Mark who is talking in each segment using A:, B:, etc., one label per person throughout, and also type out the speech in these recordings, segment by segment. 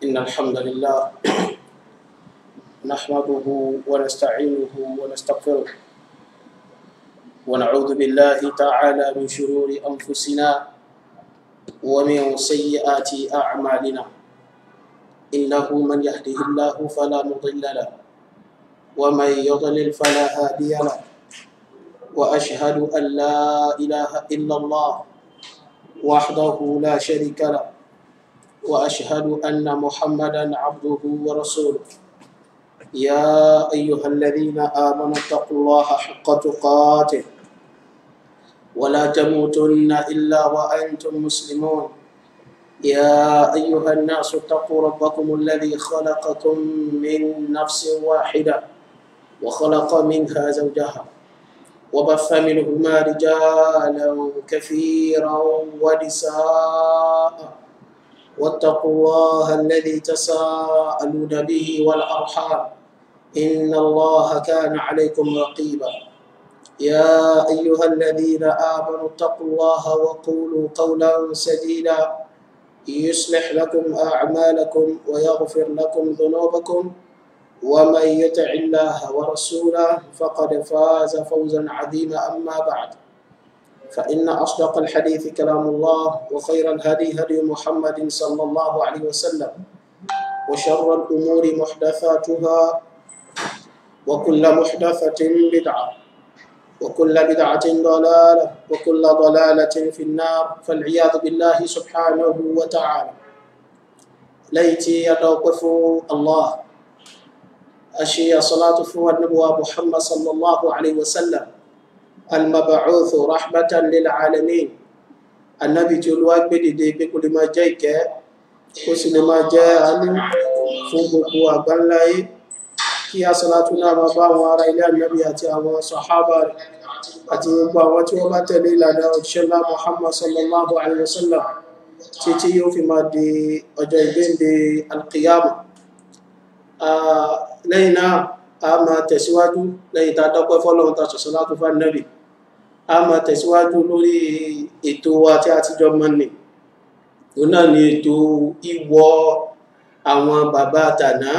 A: إن الحمد لله نحمده ونستعينه ونستغفره ونعوذ بالله تعالى من شرور أنفسنا ومن سيئات أعمالنا إنه من يهده الله فلا مضل له ومن يضلل فلا هادي له وأشهد أن لا إله إلا الله وحده لا شريك له واشهد ان محمدا عبده ورسوله يا ايها الذين امنوا اتقوا الله حق تقاته ولا تموتن الا وانتم مسلمون يا ايها الناس اتقوا ربكم الذي خلقكم من نفس واحده وخلق منها زوجها وبث منهما رجالا كثيرا ونساء واتقوا الله الذي تساءلون به والأرحام إن الله كان عليكم رقيبا يا أيها الذين آمنوا اتقوا الله وقولوا قولا سديدا يصلح لكم أعمالكم ويغفر لكم ذنوبكم ومن يطع الله ورسوله فقد فاز فوزا عظيما أما بعد فإن أصدق الحديث كلام الله وخير الهدي هدي محمد صلى الله عليه وسلم وشر الأمور محدثاتها وكل محدثة بدعة وكل بدعة ضلالة وكل ضلالة في النار فالعياذ بالله سبحانه وتعالى ليتي يتوقف الله أشي صلاة فوى النبوة محمد صلى الله عليه وسلم المبعوث رحمة للعالمين النبي تلوى بدي بكل ما جايك كسل ما جاء عنه فوقه أبنلاي kí a sọ́látún náà máa bá àwọn ará ilé ànábì àti àwọn sọ̀hábà rẹ̀ àti gbogbo àwọn tí wọ́n bá tẹ̀lé ìlànà òṣìṣẹ́lá muhammad sallallahu alaihi wasallam títí yóò fi máa di ọjọ́ ìgbéǹde alqiyama lẹ́yìn náà a máa tẹ̀síwájú lẹ́yìn tá a dọ́pẹ́ fọ́lọ́run tá a sọ̀sọ́ látún fún ànábì a máa tẹ̀síwájú lórí ètò wa tí a ti jọ mọ́ ni òun náà ni ètò ìwọ àwọn bàbá tàná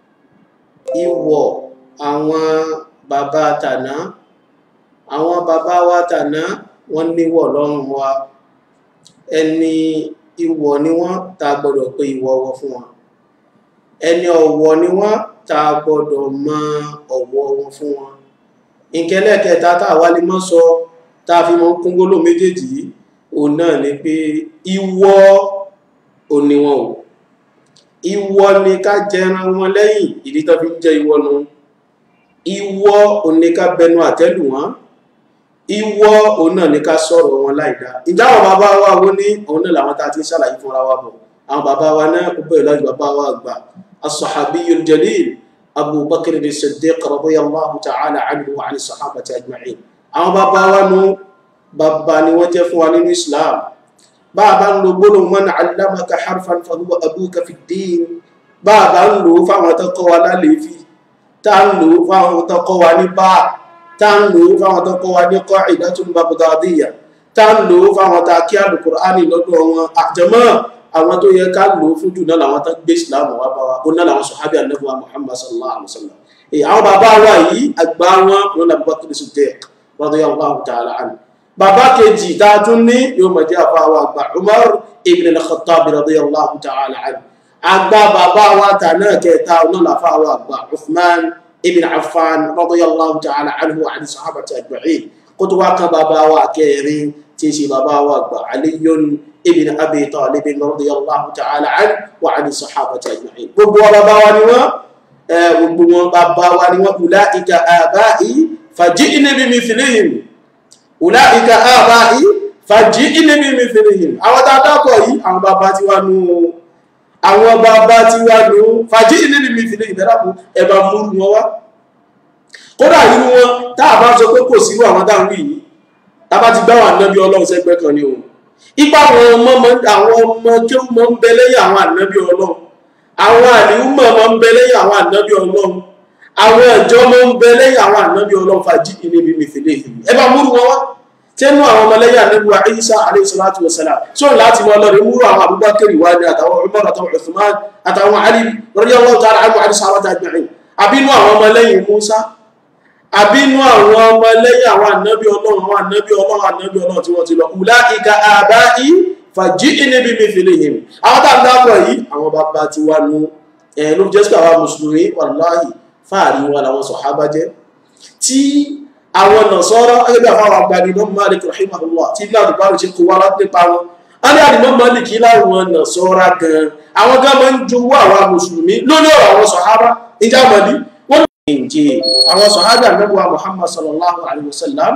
A: ìwọ àwọn bàbá tàná àwọn bàbá wa tàná wọ́n níwọ̀ lọ́rùn wa ẹni ìwọ ni wọ́n tá a gbọ́dọ̀ pé ìwọ wọ fún wọn ẹni ọ̀wọ̀ ni wọ́n tá a gbọ́dọ̀ mọ ọ̀wọ̀ wọn fún wọn ìkẹlẹ̀ kẹta tá a wá lè mọ́ sọ tá a fi mọ́ kúngólò méjèèjì òun náà ni pé ìwọ òní wọn ò ìwọ ni ká jẹran wọn lẹ́yìn ìdí tó fi ń jẹ ìwọ nu ìwọ òní ká bẹnu àtẹ́lù wọn ìwọ òun náà ni ká sọ̀rọ̀ wọn láìdá ìjáwọ̀ bàbá wa wo ní òun náà làwọn tá a ti ń ṣàlàyé fúnra wa bọ̀ àwọn bàbá wa náà ó bẹ̀rẹ̀ láti bàbá wa àgbà الصحابي الجليل أبو بكر الصديق رضي الله تعالى عنه وعن الصحابة أجمعين àwọn bàbá wa nu bàbá ni wọ́n jẹ́ fún wa nínú Islam bàbá ń lo gbólóhùn man allamaka harfan fahuwa abuka fi ddin bàbá ń lò fáwọn tó kọ́ wa lálẹ́fì tá ń lò fáwọn tó kọ́ wa ní bá tá ń lò fáwọn tó kọ́ wa ní qa'idatun baghdadiyya tá ń lò fáwọn tá kí al-Qur'ani lọ́dọ̀ wọn àjẹmọ́ àwọn tó yẹ ká lò fún jù náà làwọn tó gbé islam wá bá wa ó náà làwọn sọ̀hábí ànábì wa muhammad sallallahu alaihi wa sallam èyí àwọn bàbá wa yìí àgbà wọn wọn làbí Bakr Siddiq radiyallahu ta'ala anhu bàbá kejì tá a tún ní yóò mọ̀ jẹ́ àfa wa àgbà umar ibn al-khattab radiyallahu ta'ala anhu àgbà bàbá wa tà náà kẹta náà làfa wa àgbà uthman ibn affan radiyallahu ta'ala anhu wa àni sahabati ajma'in kótó wa kan bàbá wa kẹrin tí í ṣe bàbá wa àgbà aliyun ابن أبي طالب رضي الله تعالى عنه وعن الصحابة أجمعين gbogbo wa bàbá wa ni wọ́n gbogbo wọn bàbá wa ni wọ́n ulaika abai faji'ni bimithlihim ulaika abai faji'ni bimithlihim àwọn tá a dákọ̀ yìí àwọn bàbá tí wá nù àwọn bàbá tí wá nù faji'ni bimithlihim ìbẹ̀rẹ̀ ẹ̀bà múrù wọn wá kódà nínú wọn tá a bá sọ pé kò sí àwọn dáhùn yìí tá a bá ti gbá wà náà bí ọlọ́run sẹ́gbẹ́ kan ni òun ipa àwọn ọmọ àwọn ọmọ tí ó mọ ń bẹ lẹ́yìn àwọn ànábì ọlọ́run àwọn àlìhùmọ̀ mọ ń bẹ lẹ́yìn àwọn ànábì ọlọ́run àwọn ẹ̀jọ́ mọ ń bẹ lẹ́yìn àwọn ànábì ọlọ́run fàájì níbi mìfìlẹ̀ ẹ bá múrù wọn wá tẹnu àwọn ọmọlẹ́yìn ànábùwà Isa alayhi salatu wa salam sọ láti wọn lọ rí múrò àwọn Abubakar wá ní àtàwọn Umar àtàwọn Uthman àtàwọn Ali radiyallahu ta'ala anhu àti sàwátà ajma'in àbínú àwọn ọmọlẹ́yìn Musa àbínú àwọn ọmọlẹ́yìn àwọn ànábì Ọlọ́run àwọn ànábì Ọlọ́run ànábì Ọlọ́run tí wọ́n ti lọ ulaika aba'i faji'ni bimithlihim àwọn tá a dábọ̀ yìí àwọn bàbá ti wá nu ẹ̀ ló jẹ́ sí àwọn mùsùlùmí wàláhì fáàrí wa làwọn sọ̀hábà jẹ́ tí àwọn nàṣọ́rọ́ ẹgbẹ́ àfáwọn agbani Imam Malik rahimahullah tí ilé àdùbárò ṣe kó wá nípa wọn a ní àdìmọ́ Malik láwọn nàṣọ́rọ́ gan àwọn gan máa ń jowó àwọn mùsùlùmí lórí ọ̀rọ̀ àwọn sọ̀hábà ìjà mọ̀lí wọ́n ní ìjì àwọn sọ̀hábà nẹ́bùwà Muhammad sallallahu alayhi wa sallam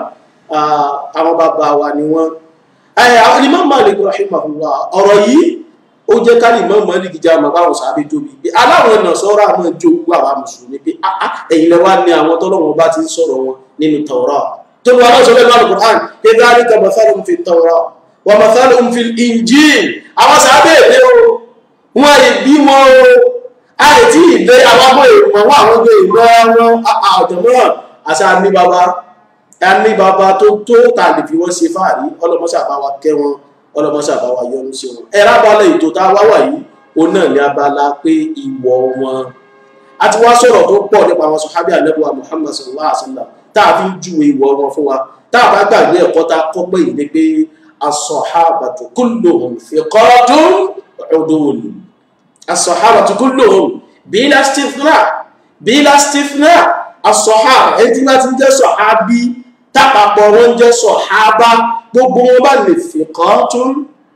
A: àwọn bàbá wa ni wọ́n Imam Malik rahimahullah ọ̀rọ̀ yìí ó jẹ́ kárí Imam Malik já mọ̀ báwọn sàábé tóbi pé aláwọn nàṣọ́rọ́ àmọ́ jowó àwọn mùsùlùmí pé ẹ̀yin lẹ́wà ní àwọn tọ́lọ́wọ́n bá ti ń sọ̀rọ̀ wọn nínú Tawrah tó wà lọ́sọ̀ lẹ́nu al-Qur'an pé dhalika mathaluhum fi Tawrah wa mathaluhum fi Injil àwọn sàábẹ̀ èdè o wọ́n yìí bí wọn o àìtí ìdẹ àwọn ọmọ ìwọ̀n wọn àwọn ọmọ ìwọ̀n wọn àjọmọ́ àti àmì bàbá àmì bàbá tó tó tà lè fi wọ́n ṣe fáàrí ọlọ́mọṣà bá wa kẹ́ wọn ọlọ́mọṣà bá wa yọ́nú sí wọn ẹ̀rọ abalẹ̀ ètò tá a wá wà yìí òun náà ní abala pé ìwọ̀ wọn a ti wá sọ̀rọ̀ tó pọ̀ nípa àwọn sọ̀hábí àlẹ́bùwà Muhammad sallallahu alaihi wasallam táà fi ń júwe ìwọ wọn fún wa táà bá gbàgbé ẹ̀kọ́ tá a kọ́ pé yìí ni pé as-sahabatu kulluhum thiqatun udul as-sahabatu kulluhum bila istithna bila istithna as-sahaba ẹtí bá ti ń jẹ́ sọ̀hábí tápapọ̀ wọn ń jẹ́ sọ̀hábá gbogbo wọn bá lè thiqatun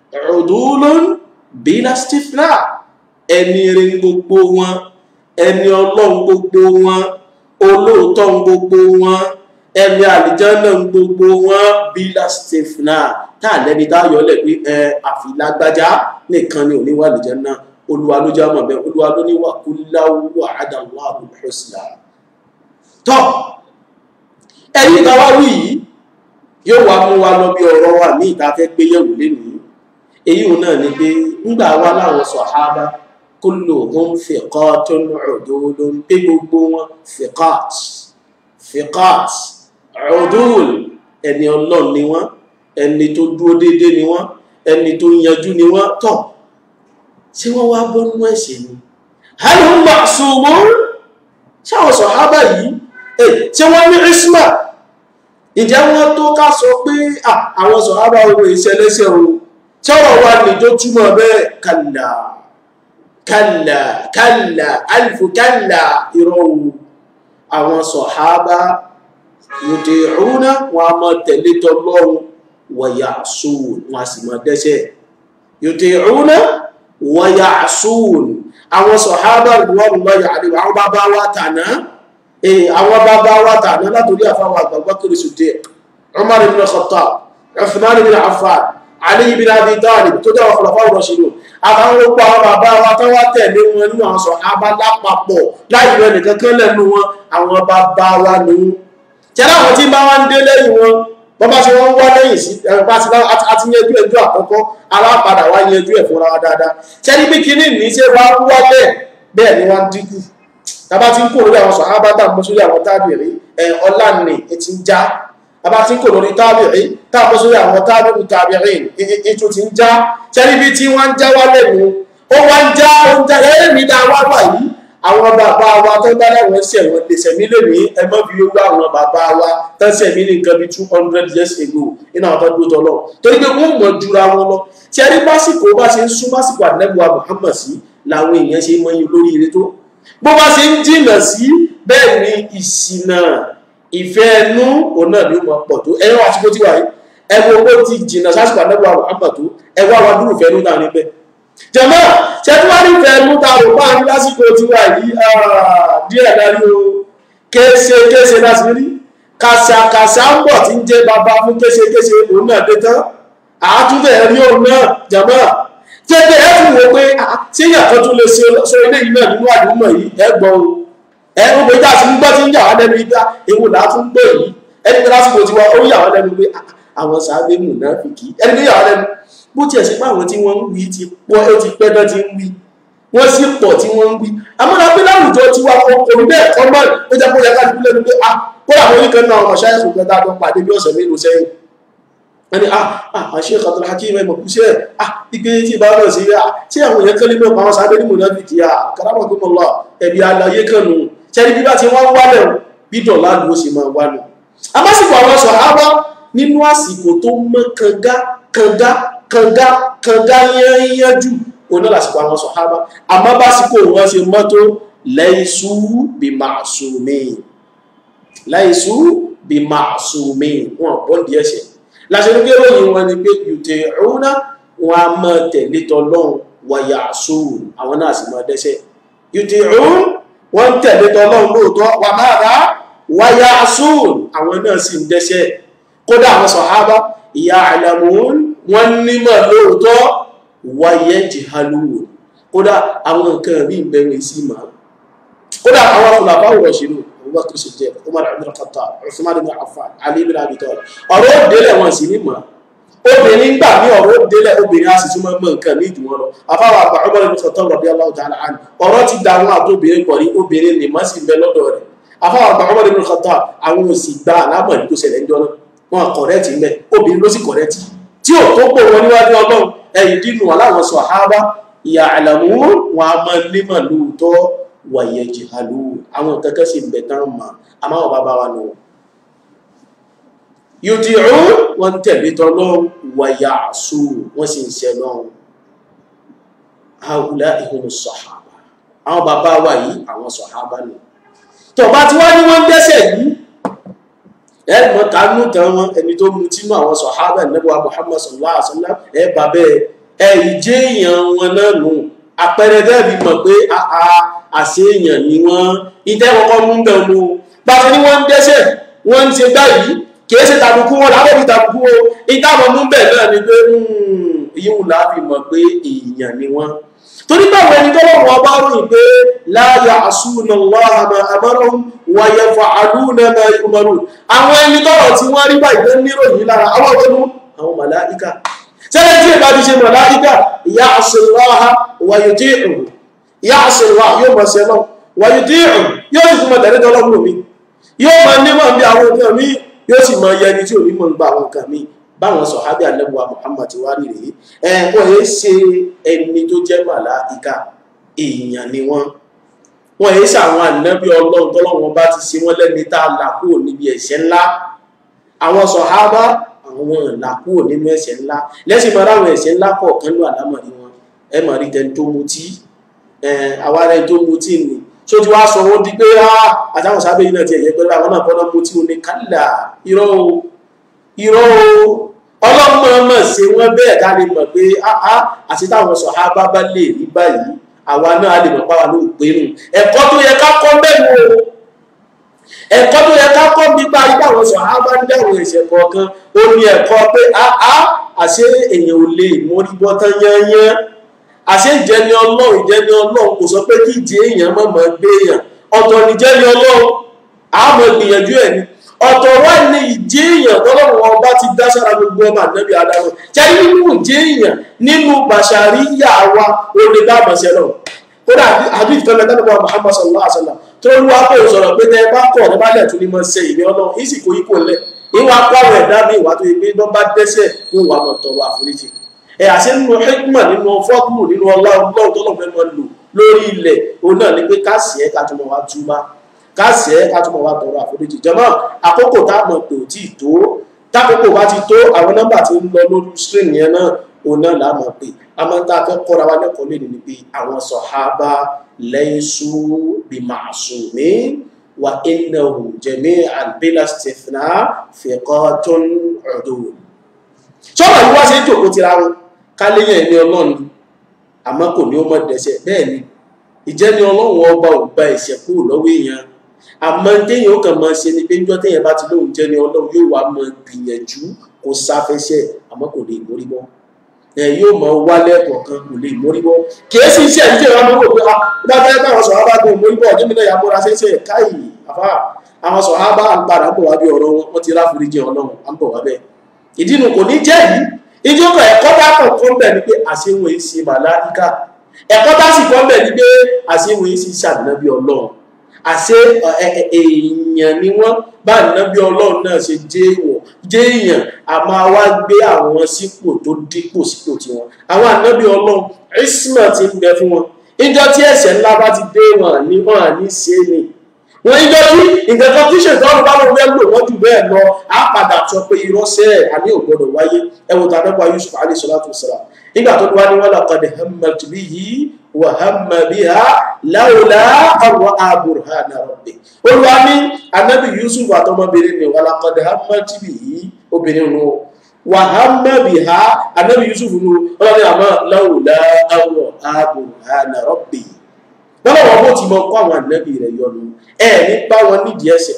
A: udulun bila istithna ẹni rí gbogbo wọn ẹni ọlọ́run gbogbo wọn olóòótọ́ ń gbogbo wọn ẹni àlìjánà ń gbogbo wọn bílá stefana tá a lẹ́ni tá a yọ lẹ̀ pé ẹ àfilágbájá nìkan ni òníwà àlìjánà olúwa ló já mọ̀ bẹ́ẹ̀ olúwa ló ní wà kú láwùwà àdàlọ́ àbùhùsìlá. tọ́ ẹ̀yìn táwa wí yìí yóò wá mú wa lọ bí ọ̀rọ̀ wa ní ìta fẹ́ gbé yẹ̀wò lénìí èyí òun náà ni pé ńgbà wa láwọn sàhábà kulluhum thiqatun udulun pé gbogbo wọn thiqat thiqat udul ẹni ọlọ́run ni wọ́n ẹni tó dúró déédé ni wọ́n ẹni tó yanjú ni wọ́n tọ̀ tí wọ́n wá bọ́nú ẹ̀ṣẹ̀ ni hal hum ma'sumun ṣáwọn sọ̀hábà yìí tí wọ́n ní isma ìjẹ́ wọ́n tó ká sọ pé àwọn sọ̀hábà ohun ìṣẹ̀lẹ́sẹ̀ o tọ́rọ̀ wa ní tó túmọ̀ bẹ́ẹ̀ kàlà kàlà kàlà alifu kàlà ìrọ̀wù àwọn sọ̀hábà yuti'una wọn a máa tẹ̀lé tọlọ́run wa ya'sun wọn a sì máa dẹ́ṣẹ̀ yuti'una wa ya'sun àwọn sọ̀hábà ridwanullahi alaihim àwọn bàbá wa tàná àwọn bàbá wa tàná látòrí àfáwọn àgbàgbà kiri Siddiq Umar ibn Khattab Uthman ibn Affan Ali ibn Abi Talib tó jẹ́ ọ̀fọ̀lọ̀fà rashidun àtàwọn gbogbo àwọn bàbá wa tó wá tẹ̀lé wọn nínú àwọn sọ̀hábà lápapọ̀ láì rẹ̀ nìkan kan lẹ́nu wọn àwọn bàbá wa ní tẹ́lá àwọn tí bá wá ń dé lẹ́yìn wọn bọ́n bá ṣe wọ́n wá lẹ́yìn sí ẹ̀rọ̀bá ti yanjú ẹjọ́ àkọ́kọ́ alápadà wá yanjú ẹ̀ fúnra wa dáadáa tẹ́lí bí kíní ní ṣe wá wálẹ̀ bẹ́ẹ̀ ni wọ́n dínkù tàbá tí ń kò lórí àwọn sọ̀hábà tàbí sórí àwọn tábìrì ẹ̀ ọlá ní ti ń já tàbá tí ń kò lórí tábìrì tàbí sórí àwọn tábìrì tábìrì ètò ti ń já tẹ́lí bí tí wọ́n ń já wálẹ̀ nu ó wá ń já ó ń já ẹ̀rẹ́ mi dá wá wà yìí àwọn bàbá wa tó bá láwọn ṣẹ̀wọ̀n lè ṣẹ̀mí lèmi ẹmọ́ bí ó gbá àwọn bàbá wa tó ṣẹ̀mí ní nǹkan bí two hundred years ago nínú àwọn tó dúró tọ́lọ̀ torí pé wọ́n mọ̀ jura wọn lọ tí a rí básìkò bá ṣe ń sún básìkò àdínẹ́bùwà Muhammad sí làwọn èèyàn ṣe mọ iye lórí ire tó bó bá ṣe ń jìnà sí bẹ́ẹ̀ ni ìṣìnà ìfẹ́ ẹnu òun náà ni ó mọ pọ̀ tó ẹ̀rọ àsìkò tí wà yìí ẹ̀wọ̀n owó ti jìnà sásìkò àdínẹ́bùwà Muhammad tó ẹ̀wọ̀n àwọn dúró fẹ́ ẹnu náà níbẹ̀ jẹmọ́ ṣẹ́túwárí fẹ́ẹ̀mú tààrù bá ní lásìkò tí wà yìí díẹ̀ dárí o kéèṣe kéèṣe láti rí kàṣàkàṣà ń bọ̀ tí ń jẹ́ bàbá fún kéèṣe kéèṣe òun náà dé tán àátúbẹ̀ rí òun náà jẹmọ́ tẹ́tẹ́ ẹ fún wo pé tí ìyàtọ̀ tún lè ṣe sọ ilé yìí náà nínú àdúgbò yìí ẹ gbọ́ o ẹ ń gbé jáde ń gbọ́ tí ń yà wá lẹ́nu ibà ewu là á tún gbé yìí ẹni pé lásìkò tí wọ́n ó yà wá lẹ́nu pé àwọn sàábé mù náà fi kì í ẹni pé yà wá lẹ́nu bó tiẹ̀ sí pé àwọn tí wọ́n ń wí ti pọ́ ó ti pẹ́ náà ti ń wí wọ́n sì pọ̀ tí wọ́n ń wí àmọ́ra pé láwùjọ tí wà òun bẹ́ẹ̀ kọ́ mọ́ ó jẹ́ kó yẹ ká dúpẹ́ lẹ́nu pé ah kó làwọn oníkan náà ọmọ ṣáyẹ̀sì kan tá a jọ pàdé bí ọ̀sẹ̀ mélòó sẹ́yìn wọ́n ni ah ah àṣẹ Abdul Hakim ẹmọ̀ kú sílẹ̀ ah ipé tí bá rọ̀ sí ah tí àwọn èèyàn kan lè mọ̀ àwọn sábẹ́ ní mọ̀nàbìkì ah karamakumullah ẹ̀bí alayé kan nù tẹ́lí bí bá ti wọ́n wálẹ̀ bí dọ̀lá ló ṣe máa wálẹ̀ amásìkò àwọn sàhábà nínú àsìkò tó mọ́ kanga kanga kanga kanga yányánjú oná lásìkò àwọn sàhábà àmọ́ básìkò wọn ṣe mọ́tò laisu bí ma'sumin laisu bí ma'sumin wọn bọ́ndì ẹ̀ṣẹ̀ láṣẹ́lúgbé ròyìn wọn ni pé yuti'una wọn a mọ́ tẹ̀lé tọ́lọ́run wa ya'sun àwọn náà sì mọ́ dẹ́ṣẹ̀ yuti'un wọ́n tẹ̀lé tọ́lọ́run lóòótọ́ wà máa rá wa ya'sun àwọn náà sì ń dẹ́ṣẹ̀ kódà àwọn sàhábà ya'lamun wọ́n nímọ̀ lóòótọ́ wa yajhalun kódà àwọn nǹkan rí ìbẹ̀rẹ̀ sí máa kódà àwọn afọlàbá wọ̀ ṣínú Abubakar Siddiq Umar ibn Khattab Uthman ibn Affan Ali ibn Abi Talib ọ̀rọ̀ òdélẹ̀ wọn sì ní mọ̀ obìnrin gbà ní ọ̀rọ̀ òdélẹ̀ obìnrin a sì tún mọ̀ nǹkan ní ìjùmọ̀ lọ afáwà àgbà Umar ibn Khattab radiyallahu ta'ala anhu ọ̀rọ̀ ti da àwọn àtòbìnrin pọ̀ ní obìnrin ní mọ̀ sí bẹ lọ́dọ̀ rẹ̀ afáwà àgbà Umar ibn Khattab àwọn òsì gba àlámọ̀ ní tó ṣẹlẹ̀ ń jọ́nà wọn kọ̀rẹ́tì ń bẹ obìnrin ló sì kọ̀rẹ́tì tí ò tó pò wọn níwájú Ọlọ́run ẹ̀yìn dínú aláwọn sàhábà ya'lamun wọn a máa nímọ̀ lóòótọ́ wàyẹ̀ jìhàlú àwọn kẹ́kẹ́ sí ìbẹ̀ tán ma a máa bá bá wa nù yóò ti rú wọ́n tẹ̀lé tọ́lọ́ wàyà àṣù wọ́n sì ń ṣẹ lọ́run haúlá ìhun sọ̀hábà àwọn bàbá wa yìí àwọn sọ̀hábà nù tọ̀bá tí wọ́n ní wọ́n dẹ́sẹ̀ yìí ẹ̀mọ́ kanú tán wọn ẹni tó mú tínú àwọn sọ̀hábà nẹ́bọ̀ Muhammad sallallahu alaihi wasallam ẹ̀ bàbẹ́ ẹ̀ ìjẹ́ èèyàn wọn náà nù àpẹẹrẹ dẹ́bi mọ̀ pé àṣẹ èèyàn ni wọ́n ìtẹ́ kọ́kọ́ mú bẹ̀ mú báṣẹ ni wọ́n ń dẹ́sẹ̀ wọ́n ń ṣe báyìí kìí ṣe tàbùkù wọn lábẹ́ fi tàbùkù o ìtàbọ̀ mú bẹ̀ náà ni pé yíwù láàbì mọ̀ pé èèyàn ni wọ́n torí báwo ẹni tọ́lọ́wọ́ ọba ròyìn pé la ya'suna Allaha ma amarahum wa yaf'aluna ma yu'marun àwọn ẹni tọ́rọ̀ tí wọ́n rí báyìí ló níròyìn lára àwọn ọ̀dọ́nú àwọn màláíkà sẹ́lẹ̀ tí ìbá ti ṣe màláíkà ya'sullaha wa yuti'uhu ya'sullaha yóò mọ̀ sí ẹlọ́ wa yuti'uhu yóò sì túnmọ̀ tẹ̀lé tọ́lọ́gbọ̀n mi yóò mọ̀ nímọ̀ bí àwọn nǹkan mi yóò sì mọ̀ yẹni tí ò ní mọ̀ ń gba àwọn nǹkan mi báwọn sọ̀hábí àlẹ́bùwà Muhammad ti wá rí rèé ẹ̀kọ́ yẹ́ ṣe ẹni tó jẹ́ màláíkà èèyàn ni wọ́n wọ́n yẹ́ ṣe àwọn ànábí ọlọ́run tọ́lọ́wọ́n bá ti ṣe wọ́n lẹ́ni tá a là kúrò níbi ẹ̀ṣẹ̀ ńlá àwọn sọ̀hábá àwọn là kúrò nínú ẹ̀ṣẹ̀ ńlá lẹ́sìn mọ́ láwọn ẹ̀ṣẹ̀ ńlá kọ̀ọ̀kan ló àlámọ̀rí wọn ẹ mọ̀ rí tẹni tó mutí àwa rẹ̀ tó mutí ni tó ti wá sọ wọ́n di pé àtàwọn sábẹ́ yìí náà ti ẹ̀yẹ pẹ̀lú àwọn náà bọ́ná mutí wọn ni kálà irọ́ o irọ́ o ọlọ́mọ ọmọ ṣe wọ́n bẹ́ẹ̀ ká lè mọ̀ pé áá àti táwọn sọ̀hábà bá lè rí báyìí àwa náà lè mọ̀ páwa ló pé nù ẹ̀kọ́ tó yẹ ká kọ́ bẹ́ẹ̀ o ẹ̀kọ́ tó yẹ ká kọ́ nípa ipá àwọn sọ̀hábà ń dáwọn ẹ̀ṣẹ̀ kọ̀ọ̀kan ó ní ẹ̀kọ́ pé áá àṣé èèyàn ò lè mórí bọ́ tán yányán àṣé ìjẹni ọlọ́run ìjẹni ọlọ́run kò sọ pé kí ìjẹ èèyàn má máa gbé èèyàn ọ̀tọ̀ nìjẹni ọlọ́run àmọ́ gbìyànjú ẹ̀ ni ọ̀tọ̀ wá ní ìjẹ́ èèyàn tọ́lọ́run ọba ti dá sára gbogbo ọmọ ànábì adáwọ̀ jẹ́ nínú ìjẹ́ èèyàn nínú bàṣàríyà wa ó lè bá àmọ̀ṣẹ́ lọ kódà àbí ìfẹ́ mẹ́ta nípa Muhammad sallallahu alaihi wasallam tó lù wá pé sọ̀rọ̀ pé tẹ́ bá kọ̀ ní bálẹ̀ tún ní mọ́ ṣe ìní ọlọ́run ìsì kò yípo lẹ̀ ìwà pàwọ̀ ẹ̀dá mi ìwà tó yẹ pé bọ́ bá dẹ́sẹ̀ ní ìwà mọ̀ tọrọ àforíjì ẹ̀ àṣẹ nínú hikma nínú fọ́ọ̀mù nínú ọlọ́run tọ́lọ̀ fẹ́ mọ́ lò lórí ilẹ̀ òun náà ni pé ká sì ẹ́ ká tún mọ́ wá túbá káàsì ẹ́ ká túnmọ̀ wá tọrọ àforíjì jẹmọ́ àkókò táàmọ̀ pé ò tí ì tó tákòókò bá ti tó àwọn nọ́mbà tí ń lọ lórí screen yẹn náà òun náà láàmọ̀ pé a máa ń tá a fẹ́ kọ́ra wa lẹ́kọ̀ọ́ lè ní pé àwọn sọ̀hábà laysu bi ma'sumin wa innahum jami'an bila istithna thiqatun udul sọ́rọ̀ yìí wá sí ìjòkó tira wọn káléyàn ẹni ọlọ́run àmọ́ kò ní ó mọ̀ dẹ́sẹ̀ bẹ́ẹ̀ ni ìjẹ́ni ọlọ́run ọba ò gba ẹ̀ṣẹ̀ kúrò lọ́wọ́ èèyàn àmọ́ téèyàn ó kàn máa ṣe ni pé níjọ́ téèyàn bá ti lóun jẹ́ni ọlọ́run yóò wá máa gbìyànjú kó sáfẹ́ṣẹ̀ àmọ́ kò lè mórí bọ́ ẹ yóò máa wálẹ̀ kọ̀ọ̀kan kò lè mórí bọ́ kìí sì ṣe ìdíje wọn mọ́ pé bá fẹ́ bá àwọn sọ̀rọ̀ bá gbọ́n mórí bọ́ ọ̀dún mílẹ̀ yàgbọ́ra ṣẹ̀ṣẹ̀ káyì àfá àwọn sọ̀rọ̀ bá ń padà bọ̀ wá bí ọ̀rọ̀ wọn ti ráforíjì ọlọ́run à ń bọ̀ wá bẹ́ẹ̀ ìdí nu kò ní jẹ́ yìí ìjókòó ẹ̀kọ́ bá kàn kọ́ bẹ̀ ni pé àṣewò èsì màláíkà ẹ̀kọ́ bá sì kọ́ bẹ̀ ní pé àṣíwò yìí sí ṣàdínábí ọlọ́run àṣé èèyàn ni wọ́n bá nàbí ọlọ́run náà ṣe jẹ́ èèwọ̀ jẹ́ èèyàn a máa wá gbé àwọn sípò tó dípò sípò tiwọn àwọn ànábì ọlọ́run isma ti ń bẹ fún wọn ìjọ tí ẹ̀ṣẹ̀ ńlá bá ti dé wọn ní wọn à ní ṣe ni wọn ìjọ tí nǹkan kan tí ṣètọ́nù bá lọ fẹ́ lò wọ́n jù bẹ́ẹ̀ lọ á padà sọ pé irọ́sẹ́ ẹ̀ àní ò gbọdọ̀ wáyé ẹ̀wọ̀n tàbí pa Yusuf alayhi salatu wassalam nígbà tó wá ní wọ́n laqad hammat bihi wa hamma biha lawla ra'a burhana rabbih olùwà ní anábì Yusuf àtọmọbìnrin ni wa laqad hammat bihi obìnrin nù wa hamma biha anábì Yusuf nù ọlọ́ni àmọ́ lawla ra'a burhana rabbih wọ́n lọ́wọ́ bó ti mọ kó àwọn ànábì rẹ̀ yọnu ẹ̀ ní bá wọn nídìí ẹsẹ̀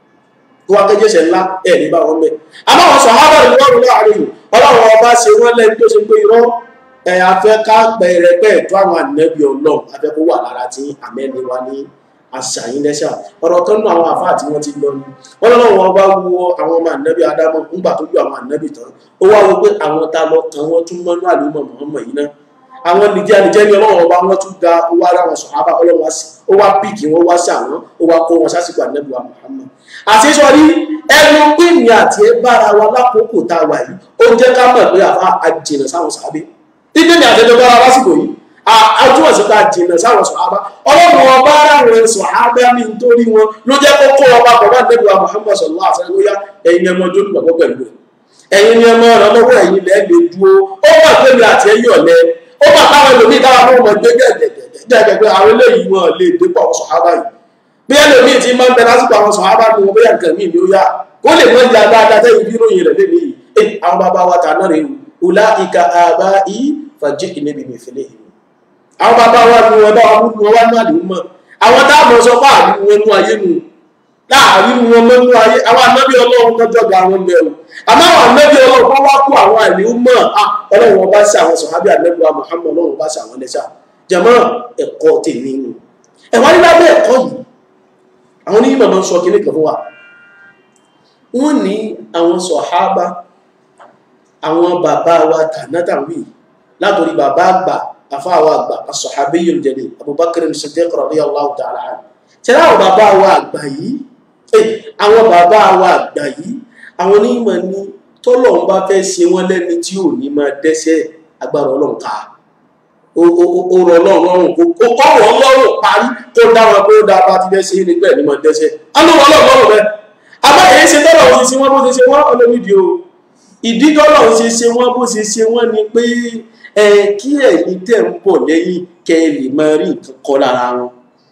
A: tó wá kẹjẹsẹ̀ ńlá ẹ̀ ní bá wọn mẹ́ àmọ́ àwọn sọ̀hábà rẹ̀ wọ́n rúlọ́ àárín ọlọ́run ọba ṣe wọ́n lẹ́ni tó ṣe pé irọ́ ẹ̀ afẹ́ ká pẹ̀rẹ̀pẹ̀ tó àwọn ànábì ọlọ́run afẹ́ kó wà lára tí àmẹ́ni wa ní àṣàyìn lẹ́ṣà ọ̀rọ̀ kan nù àwọn àfáà tí wọ́n ti lọ ni wọ́n lọ́wọ́ wọn bá wo àwọn ọmọ ànábì adámọ́ ńgbà tó yọ àwọn ànábì tán ó wá wo pé àwọn ta lọ kan wọ́n tún mọ́nú àlùmọ̀ mọ́mọ́ yìí náà àwọn nìjẹ́ nìjẹ́ ní ọlọ́run ọba wọn tún ga ó wá ráwọn sọ̀hábà ọlọ́run wá sí ó wá píìkì wọn wá sí àwọn ó wá kó wọn sásìkò ànábì wa Muhammad àti sọ rí ẹnu pínì àti ẹ bára wa lákòókò tá a wà yìí ó jẹ́ ká mọ̀ pé àfa àjìnà sáwọn sàábé títí ní àtẹjọ bára lásìkò yìí àjùmọ̀ sí ká jìnà sáwọn sọ̀hábà ọlọ́run ọba ráwọn sọ̀hábà ní nítorí wọn ló jẹ́ kó kó ọba pẹ̀lú ànábì wa Muhammad sallallahu alaihi wasallam lóyá ẹ̀yin ẹmọ ojú olùgbàgbọ́ pẹ̀lú ẹ̀yin ni ẹmọ ọ̀rọ̀ lọ́wọ́ ẹ̀yin lẹ́ẹ̀ lè dúró ó mọ̀ pé mi àti ẹ̀yìn ọ̀lẹ́ ó bá táwọn ẹlòmíì táwọn ọmọ ọmọ gbé gẹ́gẹ́ pé àwọn eléyìí wọn lè dépò àwọn sọ̀hábà yìí bí ẹlòmíì ti máa ń bẹ lásìkò àwọn sọ̀hábà ni wọn bóyá nǹkan míì ni ó yá kó lè mọ ìyá dáadáa tẹ́yìn bí ròyìn rẹ̀ lé nìyí ẹ àwọn bàbá wa tà náà rè o ọlá ìka àbá yìí fàjẹ́ ìnẹ́bì mi fẹ́lẹ́ yìí àwọn bàbá wa ni wọn bá wọn mú wọn wá ní àdéhùn mọ́ àwọn táwọn sọ fún àdéhùn wọn nú ayé nu láàrin wọn mọ́nú ayé àwọn anábì ọlọ́run tọ́jọ́ ga àwọn mẹ́rù àmọ́ àwọn anábì ọlọ́run wọ́n wá kó àwọn àìlèhùn mọ́ ọlọ́run wọn bá sí àwọn sọ̀hábì anábì wa Muhammad ọlọ́run bá sí àwọn lẹ́sà jẹ̀mọ́ ẹ̀kọ́ tèmi nù ẹ̀wọ́n ní lábẹ́ ẹ̀kọ́ yìí àwọn onímọ̀ máa ń sọ kíní kan fún wa wọ́n ní àwọn sọ̀hábà àwọn bàbá wa tànátàwí látòrí bàbá àgbà àfáàwọ̀ àgbà as-sahabiyyul jalil Abubakar as-Siddiq radiyallahu ta'ala anhu tẹ́lá àwọn bàbá wa àgbà yìí àwọn bàbá wa àgbà yìí àwọn onímọ̀ ní tọ́lọ́run bá fẹ́ ṣe wọ́n lẹ́ni tí ò ní máa dẹ́ṣẹ̀ agbára ọlọ́run ká ó rọ ọlọ́run lọ́rùn kó kọ́ wọ́n lọ́rùn parí tó dá wọn pé ó dá bá ti fẹ́ ṣe nígbà ní máa dẹ́ṣẹ̀ á ló wọ́n lọ́rùn lọ́rùn bẹ́ẹ̀ àmọ́ èyí ṣe tọ́lọ̀ wọn ṣe wọ́n bó ṣe ṣe wọ́n olómìdí o ìdí tọ́lọ̀ ṣe ṣe wọ́n bó ṣe ṣe wọ́n ni pé ẹ kí ẹ̀yin tẹ̀ ń bọ̀ lẹ́yìn kẹ́ ẹ lè máa rí nǹkan kọ́ lára wọn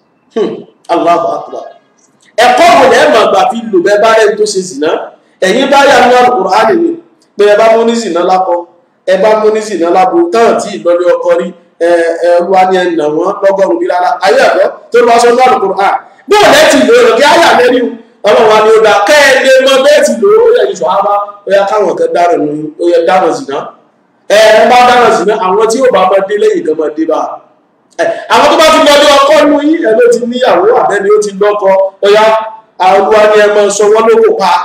A: Allahu akbar ẹ̀kọ́ wo lẹ́ẹ̀ máa gbà fi lò bẹ́ẹ̀ bá rẹ̀ tó ṣe zìnà ẹ̀yin bá yà ní Al-Qur'an ni pé ẹ bá mú ní zìnà lákọ ẹ bá mú ní zìnà lábo tán tí ìlọlé ọkọ rí ẹ ẹ wá ní ẹnà wọn lọ́gọ́rùn bí rárá ayé ẹ̀kọ́ tó lọ sọ ní Al-Qur'an bí ò lẹ́tì lò ó kí ayà lẹ́nu ọlọ́run wa ni ó dá kẹ́ ẹ lè mọ bẹ́ẹ̀ ti lò ó yẹ ìṣọ̀ ábá ó yẹ káwọn kan dáràn ní ó yẹ dáràn zìnà ẹ ẹ bá dáràn zìnà àwọn tí ó bá máa dé lẹ́yìn kan máa dé bá àwọn tó bá ti lọ ní ọkọ nú yí ẹ ló ti níyàwó àbẹ́ni ó ti lọ́kọ ọya àwọn ni ẹ máa sọ wọ́n lóko pa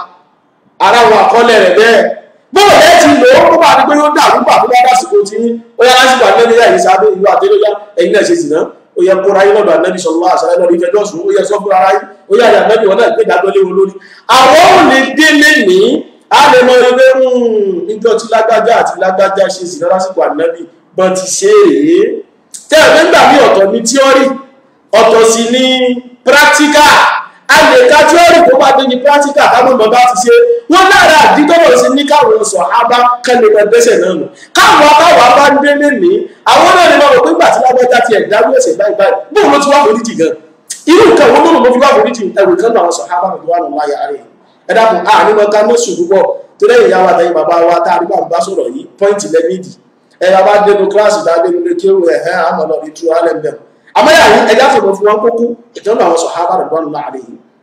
A: ara wọn àkọọ́lẹ̀ rẹ̀ bẹ́ẹ̀ bóò lẹ́ ti lò ó kó bá ní pé ó dàrú bà tó bá dásìkò tí ó yá lásìkò àlẹ́bí yá yìí sábẹ́ ìlú àtẹ́lẹ́yà ẹ̀yin náà ṣe sì ná ó yẹ kóra yín lọ́dọ̀ ànábì sọ̀rọ̀ àṣàlẹ́ lọ́dọ̀ ìfẹ́ jọ́sùn ó yẹ sọ fún ara yín ó yẹ àyà ànábì wọn náà gbé ìdájọ́ léwu lórí àwọn ò lè délé ní a lè mọ ẹgbẹ́ níjọ́ tí lágbájá àti lágbájá ṣe sì náà lásìkò ànábì bọ́n ti ṣe é tẹ́lẹ̀ nígbà mí ọ̀tọ̀ ní tíọ́rì ọ̀tọ̀ sí ní pírátíkà a lè ka tíọ́rì tó bá dé ní pírátíkà káwọn ọmọ bá ti ṣe wọ́n lára àdígbọ́dọ̀ sí ní káwọn sọ abá kẹ́lẹ́ lọ dẹ́sẹ̀ náà nù káwọn akáwọ̀ bá ń délé ní àwọn náà ní wọn rò pé gbà tí lágbájá ti ẹ̀dá ló ẹ̀sẹ̀ báyìí báyìí bóun ló ti wá foríjì gan irú nǹkan wọn ló fi wá foríjì ẹ̀wù kan náà sọ abá mi wà nù láyà rẹ̀ ẹ dákun a ní wọn ká mọ́sùn púpọ̀ tó lẹ́yìn ìyá wa tẹ̀yìn bàbá wa tá a rí bá sọ̀rọ̀ yìí pọ́ìntì lẹ́mídìí ẹ̀yà bá dénú kíláàsì bá dénú lé kéwù ẹ̀hẹ́ àmọ́ lọ ní true allen bẹ̀rù àmọ́ yà ní ẹja fòmò fún wọn kókó ìtọ́nà àwọn sọ̀hábà rẹ̀ bọ́ọ̀lù láàrin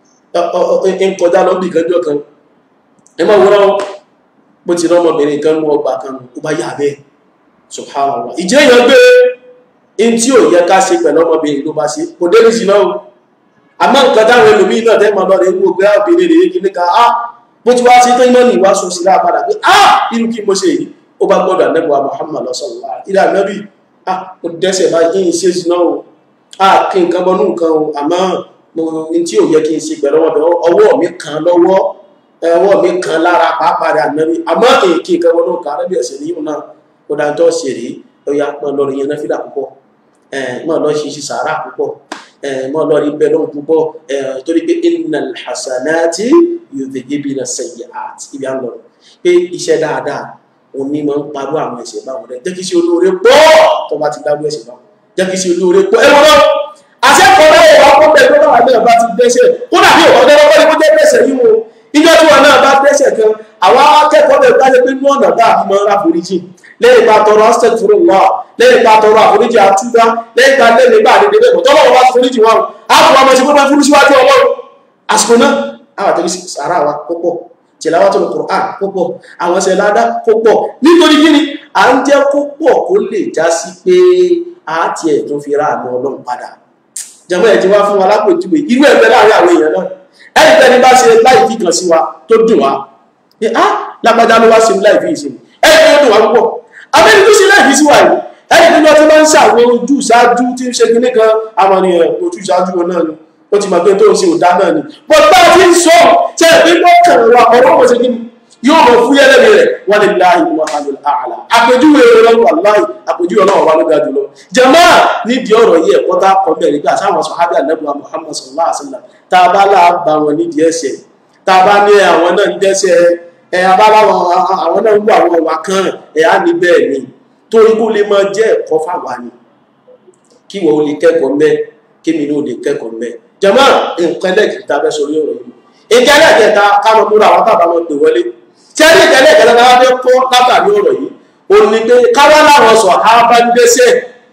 A: yìí ń kọjá lọ bí ìkẹjọ kan ẹ máa wúrọ bó ti rán ọmọbìnrin kan mú ọgbà kan ó bá yà bẹ́ẹ̀ subhanallah ìjẹ́ èèyàn gbé in tí ò yẹ ká ṣe pẹ̀lú ọmọbìnrin ló bá ṣe kò dé nìsí náà àmọ́ nǹkan táwọn ẹlòmíín náà tẹ́ máa lọ rẹ̀ wó pé obìnrin rèé kí ní ká á bó ti wá sí tó iná ní ìwáṣọ sí láà padà pé á irú kí mo ṣe yìí ó bá gbọ́dọ̀ anẹ́gbà Muhammad lọ́sọ̀lá ilẹ̀ ànábì ó dẹ́sẹ̀ bá yín ṣe jìnà o a kí nǹkan bọ́nú nǹkan o àmọ́ mo n tí ò yẹ kí n ṣe pẹ̀lú ọwọ́ bẹ̀ ọwọ́ mi kan lọ́wọ́ ọwọ́ mi kan lára pàápàá rẹ̀ ànábì àmọ́ èkì kan wọn náà kà á lẹ́bí ẹ̀sẹ̀ níyìí náà ó dáa tó ṣe rí ó yá mọ́ lọ rí yẹn náà fídà púpọ̀ mọ́ lọ ṣe ṣe sàárà púpọ̀ mọ́ lọ rí bẹ́ẹ̀ lọ́hùn púpọ̀ torí pé innal hasanati yudhhibna sayyi'at ibi à ń lọ pé iṣẹ́ dáadáa òun ní máa ń parọ́ àwọn ẹ̀ṣẹ̀ báwọn rẹ̀ jẹ́ kí sí olóore pọ̀ tó bá ti dábò ẹ̀ṣẹ̀ báwọn jẹ́ kí sí olóore pọ̀ ẹ̀wọ̀n náà àṣẹ́kọ̀ọ́ náà wà kó bẹ̀ tó bá náà bá ti dẹ́ṣẹ̀ kó dàbí ọ̀gá ọ̀gá ọ̀gá ọ̀gá dẹ́ṣẹ̀ yìí wo ìjọ tí wọn náà bá dẹ́ṣẹ̀ kan àwọn akẹ́kọ̀ọ́ bẹ̀ bá lè pé inú ọ̀nà bá àbí máa ń ráforíjì lẹ́yìn ìgbà tọrọ astaghfirullah lẹ́yìn ìgbà tọrọ àforíjì àtúbá lẹ́yìn ìgbà lẹ́yìn ìgbà àdédé bẹ́ẹ̀ tọ́lọ́wọ́ bá ti foríjì wọn á fún ọmọ ìṣẹ́gbẹ́ máa fúrú síwájú ọlọ́run àsìkò náà àwọn àtẹ̀lé sàrà wa púpọ̀ tilawatul Qur'an púpọ̀ àwọn ṣe ládá púpọ̀ nítorí kíni à ń jẹ́ púpọ̀ kó lè já sí pé a ti ẹ̀ tún fi ra àmì ọlọ́run padà jẹ́mọ́ ẹ̀ ti wá fún wa lápòjúwe irú ẹ̀fẹ́ láàrin àwọn èèyàn náà ẹni tẹ́ni bá ṣe láì fi kàn sí wa tó dùn wá ní á lágbájá ló wá sí láì fi ìṣe ẹni tó dùn wá púpọ̀ abẹ́ni tó ṣe láì fi sí wa yìí ẹni tó ti máa ń ṣàwọn ojú ṣáájú tí ń ṣe kíní kan àwọn ènìyàn ojú ṣáájú wọn náà ni ó ti mọ̀ pé tó ń ṣe òdá náà ni bọ́ bá ti ń sọ tẹ́ ẹ̀ pípọ́ kẹrìnwá ọ̀rọ̀ ọmọ ṣe kíni yóò mọ̀ fún yẹ́lẹ́mì rẹ̀ wọ́n lè láàyè wọn àlọ́ àlà àpèjúwe ọlọ́run aláì àpèjúwe ọlọ́run wa ló ga jùlọ jàmá nídìí ọ̀rọ̀ yìí ẹ̀kọ́ tá a kọ́ bẹ̀rẹ̀ gbà sáwọn sọ̀hábì àlẹ́bùwà Muhammad sallallahu alaihi wasallam tá a bá láà bá wọn nídìí ẹ̀ṣẹ̀ tá a bá ní àwọn náà ń dẹ́ṣẹ̀ ẹ̀ abáláwọn àwọn náà ń wọ àwọn ọ̀wà kan ẹ̀ á ní bẹ́ẹ̀ ni torí kó lè máa jẹ́ ẹ̀kọ́ fáwa ni kí wọ́n lè kẹ́kọ̀ọ́ mẹ́ kémi ní ò lè kẹ́kọ̀ọ́ mẹ́ jàmá nǹkan ẹlẹ́kìtì tá a fẹ́ sọ orí ọ̀rọ̀ yìí nǹkan ẹlẹ́kìtì káwọn múra àwọn tábà wọn pè wọlé tí a ní ìkẹlẹ̀ ìkẹlẹ̀ náà fẹ́ kọ́ látàrí ọ̀rọ̀ yìí ò ní pé káwá láwọn sọ àbá ń dẹ́sẹ̀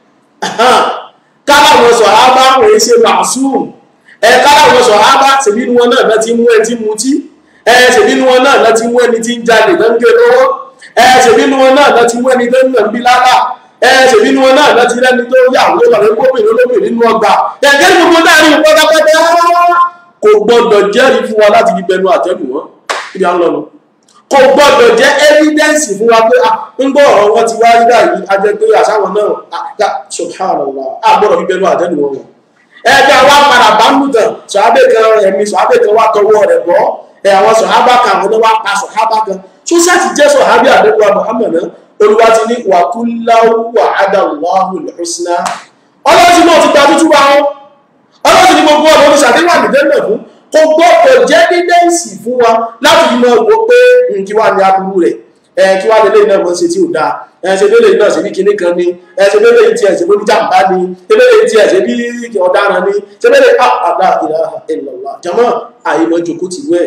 A: káláwọn sọ àbá wòye ṣe màsúùm ẹ káláwọn sọ àbá ṣèbí ni wọn náà láti mú ẹ tí mutí ẹ ṣèbí ni wọn náà láti mú ẹni tí ń jalè tó ń gé lọ́wọ́ ẹ ṣèbí ni wọn náà láti mú ẹni tó ń nà ń bí lára ẹ ṣèbí ni wọn náà láti rẹni tó yà wọ́n lọ́rẹ́ gómìnà olómìnir nínú ọgbà ẹ̀gẹ́ ni gbogbo dáàrin pátápátá kò gbọdọ̀ jẹ́rìí fún wa láti fi bẹnu àtẹ́lù wọn ibi à ń lọ nù kò gbọdọ̀ jẹ́ evidence fún wa pé ń gbọ́ ọ̀rọ̀ wọn ti wá rí báyìí a jẹ́ pé àṣàwọn náà subhanallah a gbọ́dọ̀ fi bẹnu àtẹ́lù wọn wọn. ẹgbẹ́ wa padà bá ń lùtàn sọ̀hábẹ́ kan ẹ̀mí sọ̀hábẹ́ kan wá tọwọ́ rẹ̀ bọ́ ẹ̀ àwọn sọ̀hábà kan àwọn wá pa sọ̀hábà kan tó sáti jẹ́ sọ̀hábẹ́ àdẹ́kùn Muhammad náà olùwà ti ní wàkúláwù wa'adallahi al-husna ọlọ́tí náà ti gba tútù wa wọn ọlọ́tí ní gbogbo ọ̀nà oníṣàdéhùn àdìdẹ́nà fún kò gbọ́dọ̀ jẹ́ dídẹ́ǹsì fún wa láti fi máa wo pé kí wá ní aburú rẹ̀ ẹ kí wá lélẹ́yìn náà mọ̀ ṣe tí ò dáa ẹ ṣe lélẹ́yìn náà ṣe bí kinní kan ni ẹ ṣe lélẹ́yìn tí ẹ ṣe bí oníjàmbá ni ṣe lélẹ́yìn tí ẹ ṣe bí ọ̀daràn ni ṣe lélẹ́yìn àdá ilaha illallah jama àyèmọ̀ jòkó ti wẹ̀.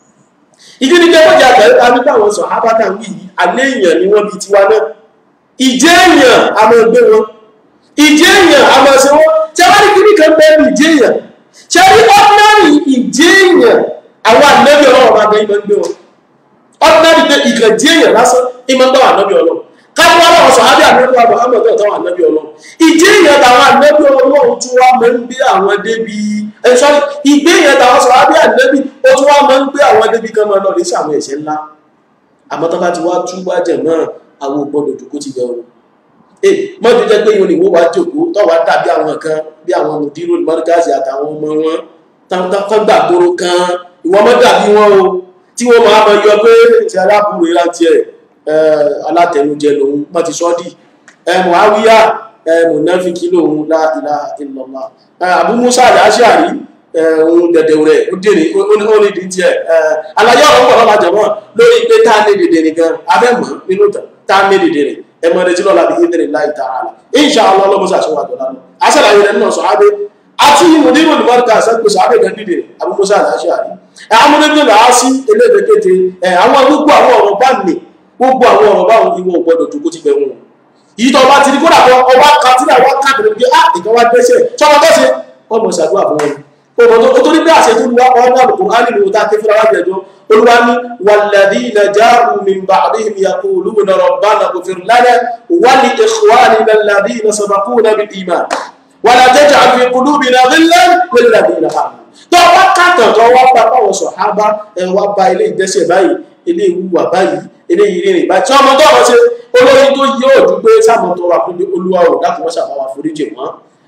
A: ìdí ni pé wọ́n jẹ́ àgbẹ̀ àbíkọ́ àwọn sọ̀ ábátà ń wí alẹ́ èèyàn ni wọ́n bí tiwa náà ìjẹ́ èèyàn a máa gbé wọn ìjẹ́ èèyàn a máa ṣe wọ́n tí a bá ní kíní kan bẹ́ẹ̀ ní ìjẹ́ èèyàn ṣe rí ordinary ìjẹ́ èèyàn àwọn ànábì ọlọ́run bá bẹ́ẹ̀ máa ń gbé wọn ordinary pé ìkàn jẹ́ èèyàn lásán ìmọ̀ ń bá wà ànábì ọlọ́run káwọn ọlọ́run sọ ábí ànábì wa Muhammad tó táwọn ànábì ọlọ́run ìjẹ́ èèyàn táwọn ànábì ọlọ́run tún wá máa ń gbé àwọn débi ẹ sọ́rí ìgbé èèyàn táwọn sọ ábí ànábì ó tún wá máa ń gbé àwọn débi kan máa lọ lè ṣàwọn ẹ̀ṣẹ̀ ńlá àmọ́ tó bá ti wá tú wájẹ̀ náà àwọn ògbọ́dọ̀ jòkó ti bẹ̀rù ẹ mọ́jú jẹ́ pé ìwọ̀n ìwó wa jòkó tọ́wà dàbí àwọn kan bí àwọn mùdírò mọ́rígáàsì àtàwọn ọmọ wọn tán gbàgbóró kan ìwọ́n mọ́ dàbí wọn o tí wọ́n máa mọ yọ pé ti aláàbùrò ìrántí ẹ̀ alátẹnujẹ lòun mọ́ ti sọ́dí Muawiya mùnáfíkì lòun la ilaha illallah Abu Musa al-Ash'ari ohun dẹ̀dẹ̀ rẹ̀ ó dèrè ó ní di tiẹ̀ àlàyé ọ̀rọ̀ pọ̀ lọ́la jọ̀mọ́ lórí pé tá a ní dèdè nìkan abẹ́mọ̀ nínú tá a ní dèdè rẹ̀ ẹ mọ̀ ẹ̀rẹ́tí lọ́la bí ìdèrè láì ta'ala insha Allah ọlọ́mọsá àṣọwà dọ̀lá lọ aṣàlàyé rẹ̀ nínú sọ̀hábé àti mùdírò nìmọ́ríkà àṣẹ́pẹ̀ sọ̀hábé gan dìde Abu Musa al-Ash'ari amúnébí là á sí eléèdèkéte àwọn gbogbo àwọn ọ̀rọ̀ bá nì gbogbo àwọn ọ̀rọ̀ báwọn ìwọ̀n gbọdọ̀ jókòó ti bẹ̀rù yìí tó bá ti di kódà ọwọ́ kátìlá wá káàkiri pé á ìkan wá dẹ́sẹ̀ tọ́mọ tó ṣe wọ́n mọ̀ ṣàdúrà fún wọn o tó ní bí àṣẹ tó lu ọmọ Al-Qur'an nínú ta ké fúnra wájú ẹjọ́ olúwa ní walladhina ja'u min ba'dihim yaquluna rabbana ighfir lana wa li ikhwanina alladhina sabaquna bil iman wa la taj'al fi qulubina ghillan lil ladhina amanu tó wá kàtàn tó wá pa báwọn sọ̀hábà ẹ wá ba ilé ìdẹ́sẹ̀ báyìí ilé ìwúwà báyìí ilé ìrìnrìn báyìí tí ọmọ tó ọmọ ṣe olórí tó yí òjú pé sáàmù tó wà fún olúwa ò dákun wọ́n ṣàbáwá foríjì wọn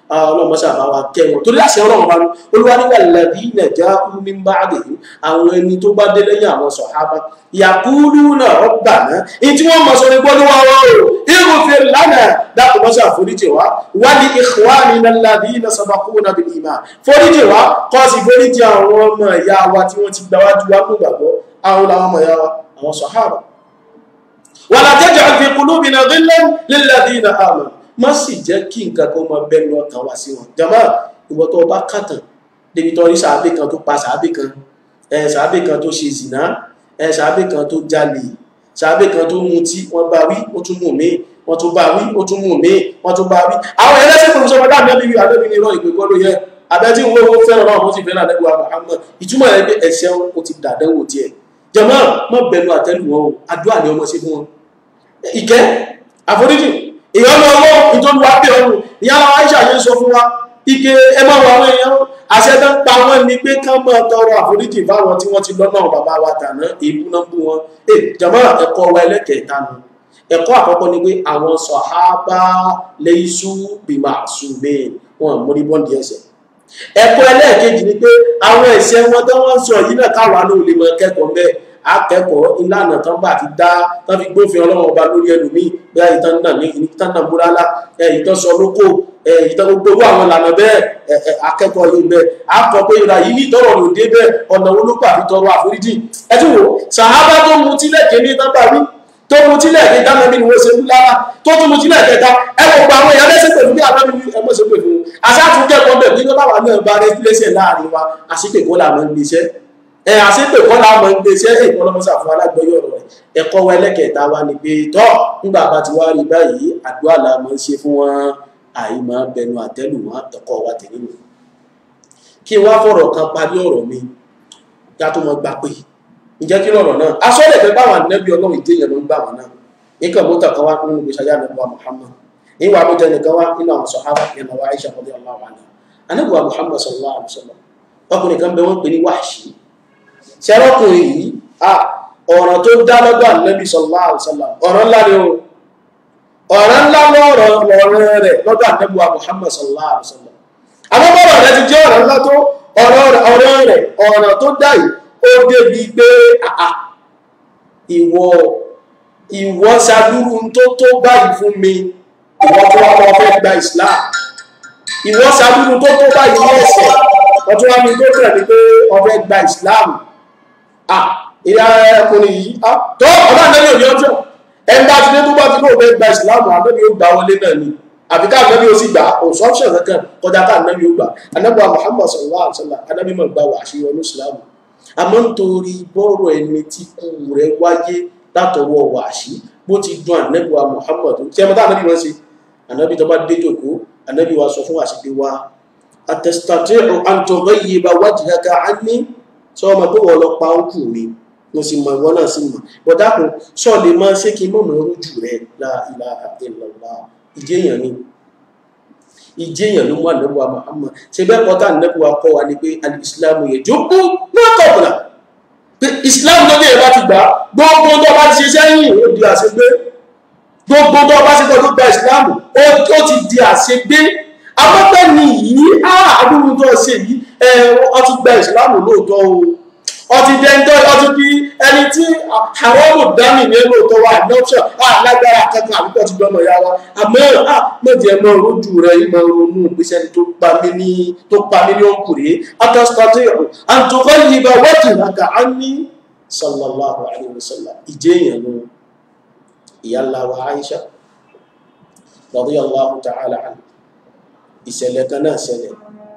A: ọlọ́mọṣà bá wa kẹ́ wọn torí àṣẹ ọlọ́run bá olúwa nígbà lẹ́bí nàìjà min ba'dihim àwọn ẹni tó bá dé lẹ́yìn àwọn sọ̀hábà yaquluna rabbana èyí tí wọ́n mọ̀ sọ ní gbọ́dọ̀ wá wá o ighfir lana dákun mọ́ṣà foríjì wá wa li ikhwanina alladhina sabaquna bil iman foríjì wá kọ́ sí foríjì àwọn ọmọ ìyá wa tí wọ́n ti gbáwájú wá kó gbàgbọ́ àwọn làwọn ọmọ ìyá wa àwọn sọ̀hábà wala taj'al fi qulubina ghillan lilladhina amanu má sì jẹ́ kí nǹkan kan máa bẹ́nu ọkàn wá sí wọn jama ìwọ tó bá kàtàn débi tó rí sàábé kan tó pa sàábé kan ẹ sàábé kan tó ṣe zìnà ẹ sàábé kan tó jalè sàábé kan tó mutí wọ́n bá wí ó tún mú mi wọ́n tún bá wí ó tún mú mi wọ́n tún bá wí àwọn ẹlẹ́sìn kò sọ fọdá àbẹ́bí wí àbẹ́bí ní irọ́ ìpè kọ́ ló yẹ abẹ́tí wo wo fẹ́ràn náà wọ́n ti fẹ́ràn àdẹ́gbà Muhammad ìtumọ̀ rẹ̀ pé ẹ̀ṣẹ̀ ó ti dàdẹ́wò tiẹ̀ jama mọ́ bẹnu àtẹ́lù wọn o àdúrà ni ọmọ sí fún wọn ìkẹ́ àforíjì ìyọ́nà ọwọ́ ìtọ́lú wa pẹ̀ ọrùn ìyá Aisha yẹn sọ fún wa ike ẹmọ́ wa àwọn èèyàn àṣẹ́dá ń pa wọ́n ní pé ká mọ́ tọrọ àforíjì fáwọn tí wọ́n ti lọ́nà bàbá wa tàná èébú náà bú wọn ẹ jàmá ẹ̀kọ́ wa ẹlẹ́kẹ̀ẹ́ta nu ẹ̀kọ́ àkọ́kọ́ ni pé àwọn sọ̀hábà laysu bima'sumin wọn mórí bọ́ǹdì ẹsẹ̀ ẹ̀kọ́ ẹlẹ́ẹ̀kejì ni pé àwọn ẹ̀ṣẹ̀ wọn tó wọ́n sọ yìí náà káwa náà lè mọ kẹ́kọ̀ọ́ bẹ́ẹ̀ akẹ́kọ̀ọ́ ìlànà tán bá ti dá tán fi gbófin ọlọ́run ọba lórí ẹlòmíì bí i ìtàn náà ní ìtàn náà múrálá ìtàn sọ lóko ìtàn gbogbo àwọn ìlànà bẹ́ẹ̀ akẹ́kọ̀ọ́ yìí bẹ́ẹ̀ akọ̀ pé ìlà yìí ní ìtọ́rọ̀ ló dé bẹ́ẹ̀ ọ̀nà wo ló gbà fi tọrọ àforíjì ẹ tún wò sàhábà tó mu tílẹ̀ kéde tán bá wí tó mu tílẹ̀ kéde tán bí wọ́n ṣe ń lára tó tún mu tílẹ̀ kẹta ẹ wò pa àwọn èèyàn lẹ́sẹ̀ pẹ̀lú bí àbámi ẹ mọ̀ ṣe pè fún un àṣàtún kẹ́kọ̀ọ́ bẹ̀ bí báwa náà bá rẹ́ lẹ́sẹ̀ láàrin wa àṣìpèkọ́ làwọn ń gbéṣẹ́ ẹ àṣepè kọ́ la mọ̀ ń gbé iṣẹ́ èkó lọ́mọ́sà fún alágbèyọ̀ ọ̀rọ̀ rẹ̀ ẹ̀kọ́ wa ẹlẹ́kẹ̀ẹ́ta wa ni pé tọ́ nígbà bá ti wá rí báyìí àdúrà la mọ̀ ń ṣe fún wọn àìmọ̀ bẹnu àtẹ́lù wọn àtọkọ wa tẹ̀lé mi. kí n wá fọ̀rọ̀ kan parí ọ̀rọ̀ mi kí a tó mọ gbà pé ǹjẹ́ kí lọ̀rọ̀ náà aṣọ́lẹ̀ fẹ́ báwọn ànẹ́bí ọlọ́run ìdíyẹn ló ń gbà wọn náà nǹkan mọ́tà kan wá nínú ìgbésí ayé ànẹ́bí wa Muhammad ìwà àbújá nìkan wá nínú àwọn sọ̀hábà yẹn náà wá Aisha radiyallahu anha ànẹ́bí wa Muhammad sallallahu alaihi wasallam ọkùnrin kan bẹ wọ́n pè ní Wahshi ṣẹ́rọ́kùnrin yìí ọ̀ràn tó dá lọ́dọ̀ ànábì sallallahu alaihi wasallam ọ̀ràn ńlá ni o ọ̀ràn ńlá lọ́rọ̀ ọ̀rọ̀ rẹ̀ lọ́dọ̀ ànábì wa Muhammad sallallahu alaihi wasallam àmọ́bọ̀rọ̀ rẹ̀ ti jẹ́ ọ̀ràn ńlá tó ọ̀rọ̀ rẹ̀ ọ̀ràn tó dá yìí ó débi pé àà ìwọ ìwọ ṣàdúrú tó tó báyìí fún mi ìwọ tó wá lọ fẹ́ gba Islam ìwọ ṣàdúrú tó tó báyìí ní ẹ̀sẹ̀ ọtún wá ní tó tẹ̀ ní pé ọfẹ́ gba Islam ìyá ẹkùnrin yìí tó ọba ànábì òní ọjọ́ ẹni bá ti dé tó bá ti lóò fẹ́ gba ìsìláàmù ànábì ó gbà wọlé náà ni àbí ká ànábì ó sì gbà òsọ́ọ̀ṣẹ̀ kankan kọjá ká ànábì ó gbà ànábì Muhammad sallallahu alaihi wasallam ànábì mọ̀ gbà wà àṣeyọ ní ìsìláàmù àmọ́ nítorí bọ́rọ̀ ẹni tí kú rẹ̀ wáyé látọwọ́ wà àṣí bó ti dún ànábì wa Muhammad tí ẹmọ tá ànábì wọn ṣe ànábì tó bá dé jòkó ànábì wa sọ fún àṣìpé wa atastati'u an tughayyiba wajhaka anni sọ ọmọ pé wọ́n lọ pa ókù mi mo sì mọ̀ ìwọ náà sì mọ̀ bọ̀dákùn sọ lè máa ṣé kí n mọ̀mọ́ rújù rẹ̀ la ilaha illallah ìjéèyàn ni ìjéèyàn ló mú ànẹ́bùwà Muhammad ṣe bẹ́ẹ̀ kọ́tà ànẹ́bùwà kọ́ wa ni pé alìsílámù yẹ jókòó náà kọ̀ọ̀kọ̀lá pé ìsìlámù tó bẹ̀rẹ̀ bá ti gbà gbogbo tó bá ti ṣe sẹ́yìn ó di àṣegbé gbogbo tó bá ti gbọ́ gba ìsìlámù ó ti di àṣegbé afẹ́fẹ́ ni yìí àádúrú tó ṣe yìí ọtí gba ìsìlámù lóòótọ́ o ọtí dẹ́ńtọ́ ọtí bí ẹni tí àwọn olùdámì ní lóòótọ́ wà ní option alágbára kankan àbíkọ́ ti gbọ́mọ̀ ya wa àmọ́ méjì ẹ̀ máa rojú rẹ̀ yìí máa ronú ìgbésẹ̀ ni tó pa mí ní tó pa mí ní ọkùnrin atọ́sítọ́tì àtúkọ́ yìí bá wọ́tì nàkà á ní sallallahu alayhi wa sallam ìjẹ́ èèyàn ló ìyá ńlá wa Aisha radiyallahu ta'ala anha ìṣẹ̀lẹ̀ kan náà ṣẹlẹ̀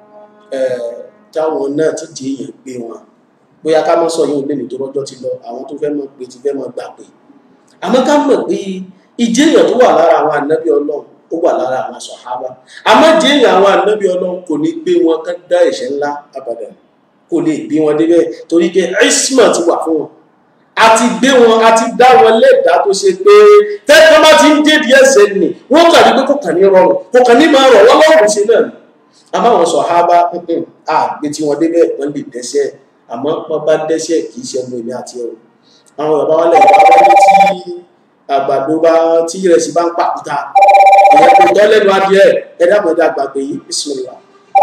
A: táwọn náà ti di èèyàn gbé wọn bóyá ká mọ́ sọ yóò lè ní tó rọ́jọ́ ti lọ àwọn tó fẹ́ mọ̀ pé ti fẹ́ mọ̀ gbà pé àmọ́ ká mọ̀ pé ìjéèyàn tó wà lára àwọn ànábì ọlọ́run ó wà lára àwọn sọ̀hábà àmọ́ ìjéèyàn àwọn ànábì ọlọ́run kò ní gbé wọn ká dá ẹ̀ṣẹ̀ ńlá abàdàn kò lè gbé wọn débẹ̀ torí pé isma ti wà fún wọn a ti gbé wọn a ti dá wọn lẹ́dàá tó ṣe pé tẹ́tọ́ bá ti ń dédi ẹsẹ̀ nì wọ́n kàrí pé kò kàn ní rọrùn kò kàn ní máa rọ̀ wọ́n lọ́rùn sí náà àmọ́ àwọn sọ̀hábà àgbé tí wọ́n débẹ̀ wọ́n lè dẹ́sẹ̀ àmọ́ wọ́n bá dẹ́sẹ̀ kì í ṣe ọmọ èmi àti ẹ̀rọ àwọn bàbá wọn lẹ́yìn bá wọlé tí àgbàdo bá tí ìrẹsì bá ń pàkúta ìyẹn kò tọ́ lẹ́nu adìẹ ẹ̀dá mọ̀dá gbàgbé yìí bismillah.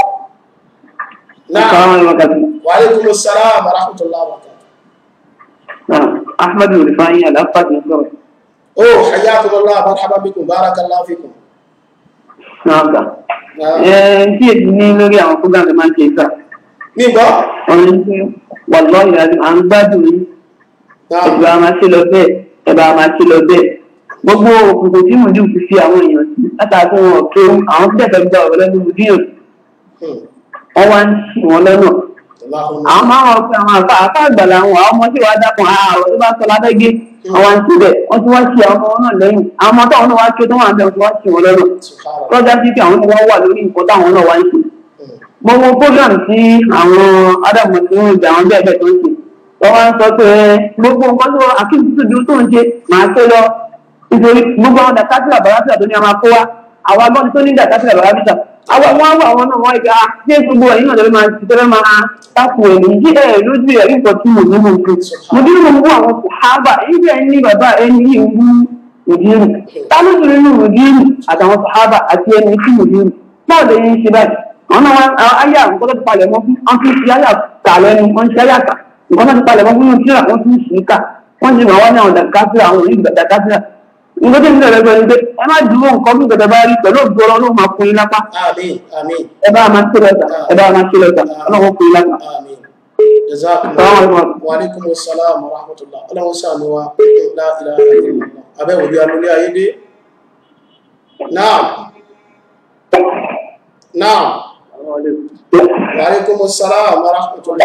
A: náà wa alaikum salaam wa rahmatullahi wa barakatuh.
B: Ahmadu Rifai Alafat ní sọ̀rọ̀.
A: ó hayyakumullah marhaban bikum barakallahu fikum.
B: Náà gbà. Ẹ tí èdè ní lórí àwọn program tó máa ń ṣe ìgbà.
A: ní gbọ́.
B: Ọ̀rọ̀ ní pé wàlọ́ ìyàrá à ń gbádùn yín.
A: náà
B: Ẹ̀bà a máa ṣe lọ bẹ́ẹ̀. Ẹ̀bà a máa ṣe lọ bẹ́ẹ̀. Gbogbo òkùnkùn tí Mùdíù ti fi àwọn èèyàn sí látàkì wọn tó àwọn tí ẹ̀fẹ̀ gba ọ̀rọ̀ lẹ́nu Mùdíù
A: Hmm.
B: wọ́n wá ń ṣì wọ́n lọ́nà.
A: Allahumma
B: àwọn máa ń rọ pé àwọn àfa àfa àgbàlá àwọn àwọn ọmọ tí wàá dákun àárọ̀ tó bá sọ lábẹ́gé àwọn àti bẹ̀ wọ́n ti wá ṣe àwọn ọmọ náà lẹ́yìn àwọn ọmọ táwọn náà wá ké tó wà bẹ̀ wọ́n ti wá ṣe wọn lọ́nà
A: subhanallah.
B: lọ́jà sí pé àwọn náà wá wà lórí nǹkan táwọn náà wá ń ṣe.
A: Hmm.
B: mo wo program tí àwọn ádámù tí wọ́n jà àwọn bẹ́ẹ̀ bẹ́ẹ̀ tó ń ṣe wọ́n wá ń sọ pé gbogbo nǹkan tó akéwì tó dúró tó ń ṣe màá ṣe lọ nítorí gbogbo àwọn dàkátìlà bàrátìlà tó ní a máa kó wa àwọn agbọ́n tó ní dàkátìlà bàrátìlà àwọn wọn wà àwọn náà wọ́n ìgbà ṣé gbogbo ẹ̀yìn náà lè máa ti tẹ́lẹ̀ máa tákù ẹ̀mí yí ẹ̀ lójú ẹ̀ nǹkan tí mo ní mo fi mo dín mo mú àwọn sàhábà ẹ̀yìn ẹ̀ ní bàbá ẹni yìí ń wú mùdírù ta ló ti nínú mùdírù àtàwọn sàhábà àti ẹni tí mùdírù náà lè yín ṣe báyìí àwọn náà wá ayé àwọn nǹkan tó ti palẹ̀ mọ́ fún wọn fi ṣe ayé àtà lẹ́nu wọn ṣe ayé àtà nǹkan tó ti palẹ̀ mọ́ fún wọn tíra wọn fi ń ṣe é kà wọ́n ti máa wá ní àwọn dàkásíra àwọn òní dàkásíra nǹkan tó ń bẹ̀rẹ̀ pẹ̀lú pé ẹ má dúró nǹkan bí gbẹdẹ bá rí pẹ̀lú ògbó ọlọ́run máa fún yín lápá
A: Àmín, àmín,
B: ẹ bá máa ṣe lẹ́tà ẹ bá máa ṣe lẹ́tà ọlọ́run fún yín lápá.
A: àmín. Jazakumullah.
B: Assalamu alaikum.
A: Wa alaikumus salam wa rahmatullah. Ọlọ́run ṣàánú wa. La ilaha illallah. Abẹ́wò bí alólé ayé dé. Naam. Naam. Wa alaikumus salam wa rahmatullah.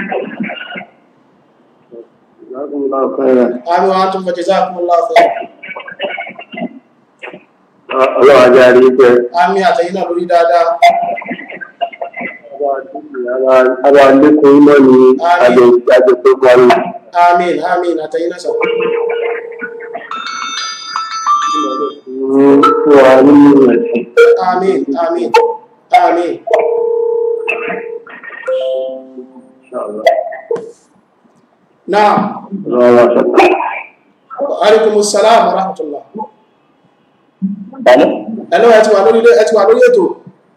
A: Àmín wa antum fa jazakumullahu khairan.
C: ọlọ́wọ́ ajá rí pé
A: Àmín àtẹ̀yìn náà lórí dáadáa.
C: ara lékún iná ni àjọ àjọ tó parí
A: Àmín, àmín àtẹ̀yìn náà sọ̀rọ̀.
C: fún wa nínú ẹ̀sìn
A: Àmín, àmín, àmín. Naam.
C: ọlọ́wọ́ sọ̀tọ̀.
A: Wa alaikumus salam wa rahmatullah.
B: Bẹ́ẹ̀ni.
A: Hello, ẹ ti wà lórí ẹ ti wà lórí ètò.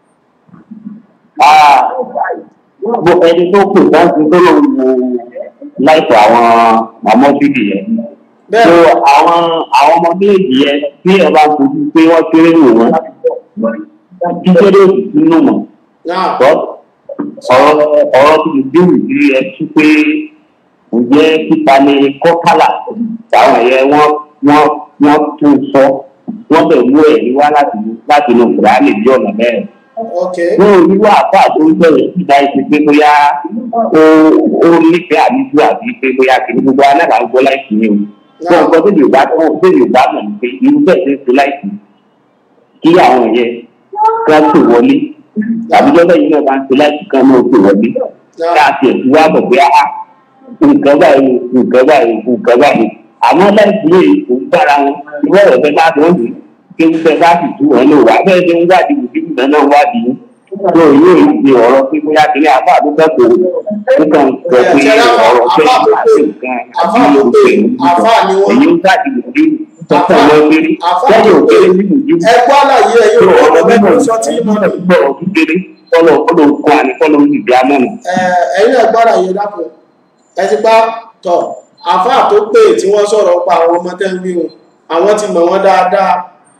B: Bó ẹni tó kù láti tó lò wò láìpẹ́ àwọn ọmọ bíbí yẹn. So
A: Bẹ́ẹ̀
B: àwọn àwọn ọmọ méjì yẹn tí ẹ bá fojú pé wọ́n kéré wò wọ́n. Kíkéré òsì sínú mọ̀.
A: náà
B: Bọ́ ọ̀rọ̀ ọ̀rọ̀ tó lè dé ìdí ẹ tú pé ǹjẹ́ títa ni kọ́kálà táwọn ẹ̀yẹ wọ́n wọ́n wọ́n tún sọ wọ́n bẹ̀ wú ẹ̀rí wá láti láti inú Kùránì bí ọ̀nà mẹ́rin
A: ok
B: wọn ò ní wá àpá tó ń bẹ̀rẹ̀ síta ẹsẹ̀ pé bóyá ó ó nífẹ̀ẹ́ àbíjú àbí pé bóyá kìíní gbogbo anábà ń gbọ́ láìsí ni o. wọn gbọ́ tó yorùbá tó tó yorùbá mọ̀ ní pé irú bẹ́ẹ̀ ṣe ń ṣe láìsí kí àwọn yẹn kan tó wọlé tàbí lọ́dọ̀ yìí náà bá ń ṣe láìsí kan náà tó wọlé ká
A: náà
B: tiẹ̀ tí wá bọ̀ pé á nǹkan báyìí nǹkan báyìí nǹkan báyìí àmọ́ láìsí lè kó gbára wọn ìwọ ọ̀rọ̀ bẹ́ẹ̀ bá tó ń lò kí ń bẹ́ẹ̀ bá sì tú wọn lò wá bẹ́ẹ̀ ṣe ń wádìí òbí náà wádìí tó yóò ṣe ọ̀rọ̀ pé bóyá kiri àbá àdúgbò kò nǹkan sọ pé ọ̀rọ̀ pé àti nǹkan àti òkè
A: àfà ni wọ́n
B: èyí ń jáde lòdì tọ́tọ̀ lọ kiri
A: àfà
B: lẹ́yìn
A: tó pé
B: òkèrè ní ìlú
A: ẹgbọ́ àlàyé ẹ̀ yóò
B: ọ̀rọ̀
A: gbọ́ bẹ́ẹ̀
B: mímọ̀
A: tó sọ tí mọ̀ ní.
B: gbọ́rọ̀ kékeré kọ́lọ̀ kọ́lọ̀ kọ́ àní kọ́lọ̀ ń dìde amọ́nà.
A: ẹ̀yin náà gbọ́ àlàyé dákun ẹ ti pa tọ̀ àfà tó pé tí wọ́n sọ̀rọ̀ pa àwọn ọmọ tẹ́ ń wí wọn àwọn ti mọ̀ wọ́n dáadáa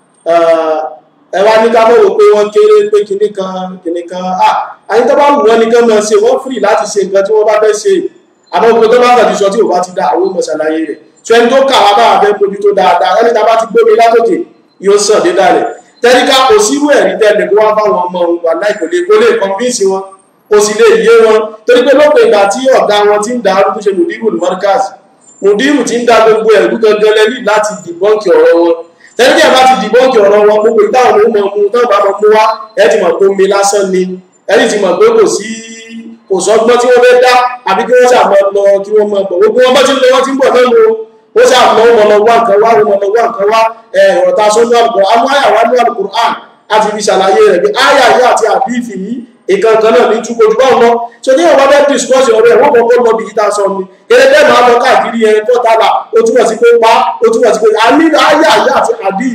A: ẹ wá ní ká mọ̀ wò pé wọ́n kéré pé kinní kan kinní kan ah àyín tó bá wù wọ́n nìkan máa ṣe wọ́n free láti ṣe nǹkan tí wọ́n bá fẹ́ ṣe àmọ́ gbogbo tó bá kàn ti sọ tí ò bá ti dá àwọn ọmọ ṣàlàyé rẹ̀ tí ẹni tó kà wá bá fẹ́ fojú tó dáadáa ẹni tá a bá ti gbómi látòkè yóò sàn dé dálẹ̀ tẹ́ríkà kò sírú ẹ̀rí tẹ́lẹ̀ kó wá fáwọn ọmọ òun wà láì kò lè kó lè convince wọn kò sì lè yé wọn torí pé lópin ìgbà tí ọ̀gá wọn ti ń da arúgbó ṣe mùdírù ní mọ́ríkàs mùdírù ti ń da gbogbo ẹ̀rú gangan lẹ́lí láti dìbọ́ǹkì ọ̀rọ̀ wọn tẹ́lẹ̀ tí a bá ti dìbọ́ǹkì ọ̀rọ̀ wọn gbogbo ìtàwọn ọmọ ọmọ tó bá mọ mú wá ẹ ti mọ̀ pé omi lásán ni ẹ sì ti mọ̀ pé kò sí kò sọ́gbọ́n tí wọ́n fẹ́ dá àbí kí wọ́n ṣàmọ́ lọ kí wọ́n mọ̀ bọ̀ gbogbo wọn bá ti ń lọ wọ́n ti ń bọ̀ náà lo ó ṣàmọ́ wọn lọ wá nǹkan wá wọn lọ wá nǹkan wá ọ̀rọ̀ ta sọ́nù àlùkò àmọ́ àyà wá ní àlùkò àn àti fi ṣàlàyé rẹ̀ pé àyà yìí àti àbíìfì yìí ìkankan náà ní túbọ̀ jù báwọn lọ so ní ọba bẹ́ẹ̀ discourse ọ̀rọ̀ ẹ̀ wọ́n kọ́kọ́ lọ bí yíta sọ ni eré máa lọ káàkiri ẹ̀ tó tààlà ó túmọ̀ sí pé pa ó túmọ̀ sí pé àní àyà yìí àti àbíìfì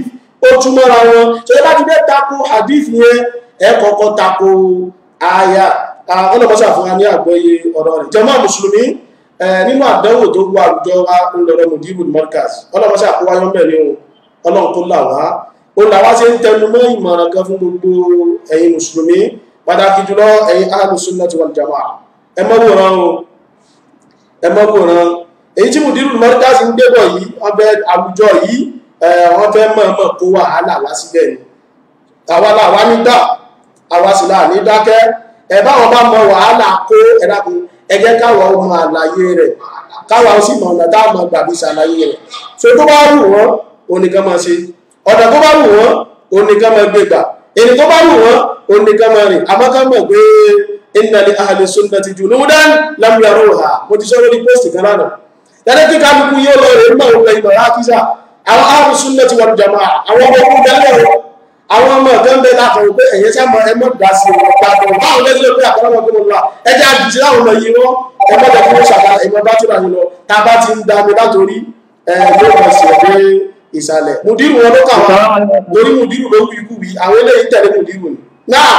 A: ó túmọ̀ra wọn tó yẹ bá ti fẹ́ tako hadith yẹn ẹ kọ́kọ́ tako aya ọlọ́mọṣà fún wa ní àgbọ́yé ọ̀rọ̀ rẹ̀ jàmá mùsùlùmí nínú àdánwò tó wà àwùjọ wa ń lọ́rọ̀ mùdíbù mọ́díkàs ọlọ́mọṣà kó wáyọ́ mẹ́ ní ọlọ́run kó là wá ó là wá sí ń tẹnu mọ́ ìmọ̀ràn kan fún gbogbo ẹ̀yin mùsùlùmí pàtàkì jùlọ ẹ̀yin ahlus sunnati wal jamaa ẹ mọ́ wòran o ẹ mọ́ wòran èyí tí mùdíbù mọ́díkàs ń gbébọ̀ yìí ọbẹ̀ àwùjọ yìí wọ́n fẹ́ mọ̀ mọ̀ kó wàhálà wá síbẹ̀ ni àwa làwa ní dá àwa sì là ní dákẹ́ ẹ báwọn bá mọ wàhálà kó ẹ̀dàkùn ẹgẹ́ káwọn ọmọ àlàyé rẹ̀ káwọn sì mọ̀ ọ̀nà táwọn gbàgbé ṣàlàyé rẹ̀ so tó bá wù wọ́n oníkan máa ṣe ọ̀nà tó bá wù wọ́n oníkan máa gbé gbà èyí tó bá wù wọ́n oníkan máa rìn àmọ́ ká mọ̀ pé inna li ahli sunnati juludan lam yaruha mo ti sọ lórí post kan lánàá dáadáa kí kálukú yóò lọ rè mọ̀ òun lẹ́yìn mọ̀ra kíṣà àwọn ahli sunnati wal jamaa àwọn ọmọ ogun dálẹ̀ wọn àwọn ọmọ ọ̀gá ń bẹ láàkàn pé ẹ̀yẹ sáàmù ẹmọ́ dá sí ọ̀rọ̀ gbàgbọ́ báwọn lẹ́sílẹ̀ pé àkọ́lọ́mọ tó mọ̀ lọ ẹjẹ́ àjùjì láwọn ọmọ yìí wọ́n ẹmọ́ jẹ́ fún ṣàkà ẹmọ bá tó ràyìn lọ tá a bá ti ń da mi látòrí ẹ̀ẹ́dẹ́ ọmọ sí ẹ̀dẹ́ ìsàlẹ̀ mùdírù wọn ló kà wọ́n torí mùdírù ló wí ikú wí àwọn eléyìí tẹ̀lé mùdírù ni. náà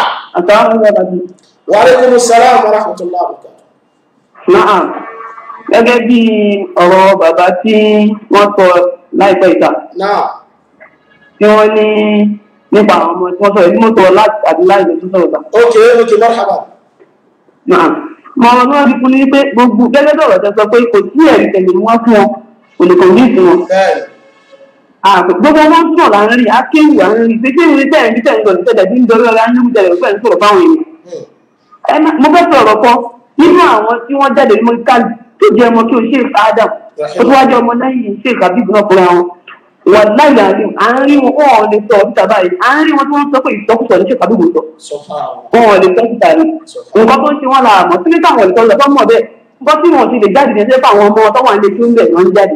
A: wa alaikumus salam wa rahmatullahi wa barakatuh.
B: náà gẹ́gẹ́ bí ọ̀rọ̀ bàbá tí wọ́n sọ láìpẹ́ ìta
A: náà
B: tí wọ́n ní nípa àwọn ọmọ tí wọ́n sọ̀rọ̀ ìdí mọ́tò láti àti láì lè tún sọ̀rọ̀ ta.
A: ok ok marhaba.
B: Náà mọ ọmọ náà ti fún ní pé gbogbo gẹ́gẹ́ bí ọ̀rọ̀ tẹ sọ pé kò sí ẹ̀rí tẹ̀lé ni wọ́n fún wọn kò lè kọ̀ọ̀dí ìsìn wọn.
A: bẹ́ẹ̀
B: Gbogbo wọn sọ̀rọ̀ là ń rí akéwì à ń rí pé kí ni tẹ̀ ń bí tẹ̀ ń gbọ̀dọ̀ tẹ̀lé bí ń dorí ọ̀rẹ́ ayélujára rẹ̀ pẹ̀lú sọ̀rọ̀ fáwọn èèyàn. Ẹ má- Mo fẹ́ sọ̀rọ̀ kan nínú àwọn tí wọ́n jáde ní mọ́tíkàlì tó jẹ́ ọmọ kí o ṣe Adam ó tún wájú ọmọ lẹ́yìn ṣe ìkàbíbù náà fúnra wọn. Wàláì àárín àárín wọn wọn ò lè sọ ọ̀dítà báyìí àárín wọn tí wọ́n sọ pé ìsọkúsọ ní ṣe ìkàbíbù sọ
A: subhanallah
B: wọn ò lè tọ́ síta ni nǹkan tó ń ṣe wọn là mọ̀ sí nípa àwọn ìtọ́jú ọ̀tọ́ mọ̀ bẹ́ẹ̀ nǹkan tí wọn ti lè jáde ní ẹsẹ̀ fún àwọn ọmọ tó wà nílé tí ó ń bẹ̀ wọ́n ń jáde.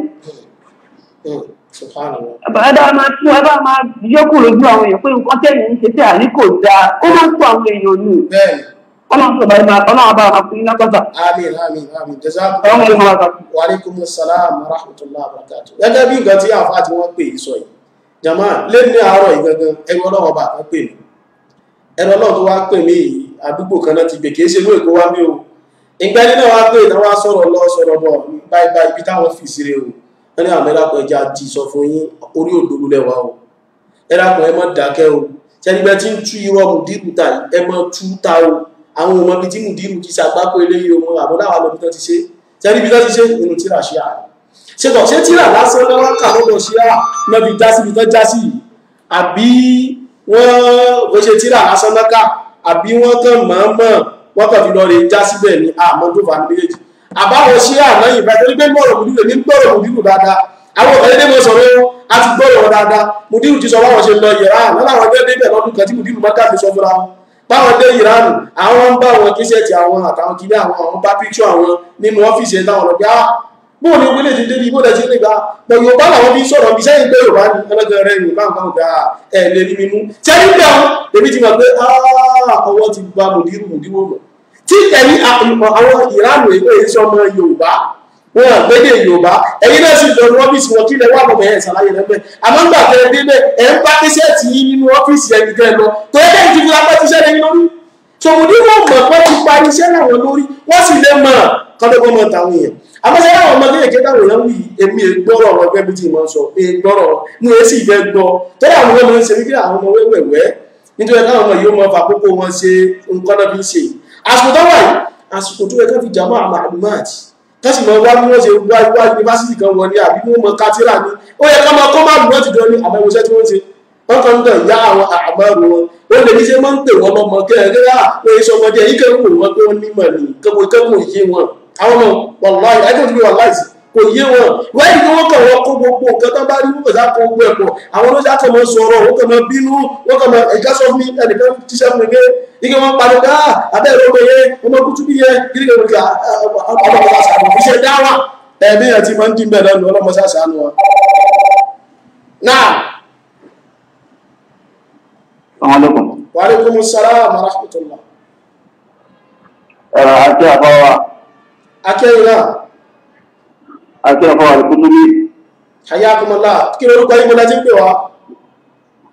A: Hmm, subhanallah
B: ẹ bá máa tún ẹ bá máa yọkù lójú àwọn èèyàn pé nǹkan tẹ̀yìn ń ṣe tí àní kò dáa ó máa ń tún àwọn èèyàn nù
A: bẹ́ẹ̀
B: ọlọ́run tó bá yẹ máa ọlọ́run bá máa fún yín lápáta
A: amin amin amin jazakum
B: ọlọ́run yóò máa kà
A: wa alaikum salam wa rahmatullahi wa barakatuh gẹ́gẹ́ bí nǹkan tí àfáà tí wọ́n pè é sọ yìí jama lé ní àárọ̀ ìgangan ẹrù ọlọ́wọ́ bá kan pè mí ẹrù ọlọ́wọ́ tó wá pè mí yìí àdúgbò kan náà ti gbè kìí ṣe inú èkó wá mí o ìgbà ẹni náà wá pè náà wá sọ̀rọ̀ lọ sọ̀rọ̀ bọ̀ báyìí báyìí ibi táwọn fi sí rè o wọ́n ní àmì ẹ̀dàpọ̀ ẹja di sọ fún yín orí òdòdó lẹ́wà o ẹ̀dàpọ̀ ẹ má dákẹ́ o sẹ́nigbẹ́ tí ń tú irọ́ mùdírù ta yìí ẹ má tú ta o àwọn ọmọ ibi tí mùdírù ti ṣàgbákò eléyìí o àbọ̀ láwọn ọmọ ibi tó ti ṣe sẹ́ni ibi tó ti ṣe nínú tíra ṣe àná ṣètò ṣé tíra lásán lọ́wọ́ kà lọ́dọ̀ ṣe à náà fi já síbi tó já sí yìí àbí wọ́n ó ṣe tíra lásán lọ́kà àbí wọ́n kàn mọ̀ọ́mọ̀ wọ́n kàn fi lọ rè já síbẹ̀ ní àmọ́ tó fà ní méjèèjì àbáwọn ṣe àná yìí bá torí pé gbọ́rọ̀ mùdírù ní gbọ́rọ̀ mùdírù dáadáa àwọn ọ̀kan dédé mọ̀ sọ̀rọ̀ a ti gbọ́rọ̀ wọn dáadáa mùdírù ti sọ báwọn ṣe lọ yẹ̀rá lọ́la àwọn ẹgbẹ́ débẹ̀ lọ́dún kan tí mùdírù mọ́ká fi sọ fúnra wọn báwọn dé ìránù àwọn ń bá wọn kíṣẹ́ẹ̀tì àwọn àtàwọn kìíní àwọn àwọn bá píkṣọ àwọn nínú ọ́fíìsì ẹ̀ táwọn lọ́gbẹ́ á bóò ní wílé ti débi bó lẹ́sí nígbà pọ̀ yorùbá làwọn fi sọ̀rọ̀ bí sẹ́yìn pé yorùbá ní ẹlẹ́gàn rẹ̀ yorùbá nǹkan ọ̀gá ẹ̀ lè rí mi mú sẹ́yìn pé àwọn èmi ti mọ̀ pé ọwọ́ ti gba mùdírù mùdírù mọ̀ tí ẹ̀rí àwọn ìránù èkó èyí sọmọ yorùbá wọn àgbédè yorùbá ẹ̀yin náà sì lọ ní ọ́fíìsì wọn kí lẹ wà lọ́mọ ẹ̀ ṣàlàyé lẹ́gbẹ́ àmọ́ nígbà tẹ́ ẹ débẹ̀ ẹ̀ ń bá tíṣẹ́ẹ̀tì yín nínú ọ́fíìsì ẹni tẹ́ ẹ lọ tó yẹ kẹ́yìn ti fi apá tíṣẹ́ lẹ́yìn lórí tòmùdí wọn mọ̀ pé ti parí iṣẹ́ láwọn lórí wọ́n sì lè mọ̀ kọ́dọ́gbọ́n mọ̀ táwọn èèyàn àmọ́sẹ́ láwọn ọmọdé èké táwọn èèyàn wì èmi gbọ́rọ̀ ọ̀rọ̀ ẹgbẹ́ bí tí mo sọ pé gbọ́rọ̀ mú èsì ìfẹ́ gbọ́ tẹ́lẹ̀ àwọn ọmọ ń ṣe wípé àwọn ọmọ wẹ́wẹ̀wẹ́ nítorí káwọn ọmọ yìí ó mọ fàkókò wọn ṣe nǹkan náà fi ń ṣe àsìkò tó wà yìí àsìkò tó yẹ ká fi jàmọ́ àmà àdùmáàtì kásì mọ wá bí wọ́n ṣe wá wá yunifásitì kan wọ ní àbí wọ́n mọ kátírà ní ó yẹ ká máa kọ́ máa lù wọ́n ti dán ní àbẹ̀wòṣẹ́ tí wọ́n ṣe wọ́n kàn ń tàn yá àwọn àmọ́rù wọn ó lè ní ṣe máa ń pè wọ́n lọ́mọ kẹ́ẹ̀kẹ́ rà pé iṣẹ́ ọmọdé yìí kẹ́kọ̀ọ́ wò wọ́n pé wọ́n nímọ̀ ní kẹ́kọ̀ọ́ kẹ́kọ̀ọ́ yé wọn àwọn ọmọ wàláì ẹgbẹ́ òdúgbò wàláì sí kò yé wọn wáyé ni wọ́n kàn wọ́n kó gbogbo nǹkan tó bá rí wọ́n kàn sá kó gbogbo ẹ̀pọ̀ àwọn olóṣà kan máa sọ̀rọ̀ wọ́n kàn máa bínú wọ́n kàn máa ẹ̀já sọ fún mi ẹnìkan tíṣẹ́ fún mi pé ike wọn pariwo ká abẹ́rẹ́ ọmọ yẹn ọmọ kútu bí yẹn kí ni kò kí ọmọ kọlá sàánù iṣẹ́ dáwà ẹ̀mí ẹ̀ ti máa ń dín bẹ́ẹ̀ lẹ́nu ọlọ́mọ sàánù wa. náà
B: ọmọlẹ́kùn.
A: wa alaikumus salam wa rahmatullah
C: ẹ̀rọ àti àfọwà
A: akẹ́yìn náà
C: àti àfọwà ìkútúbí
A: hayakumullah kí lórúkọ yìí mo láti ń pè wá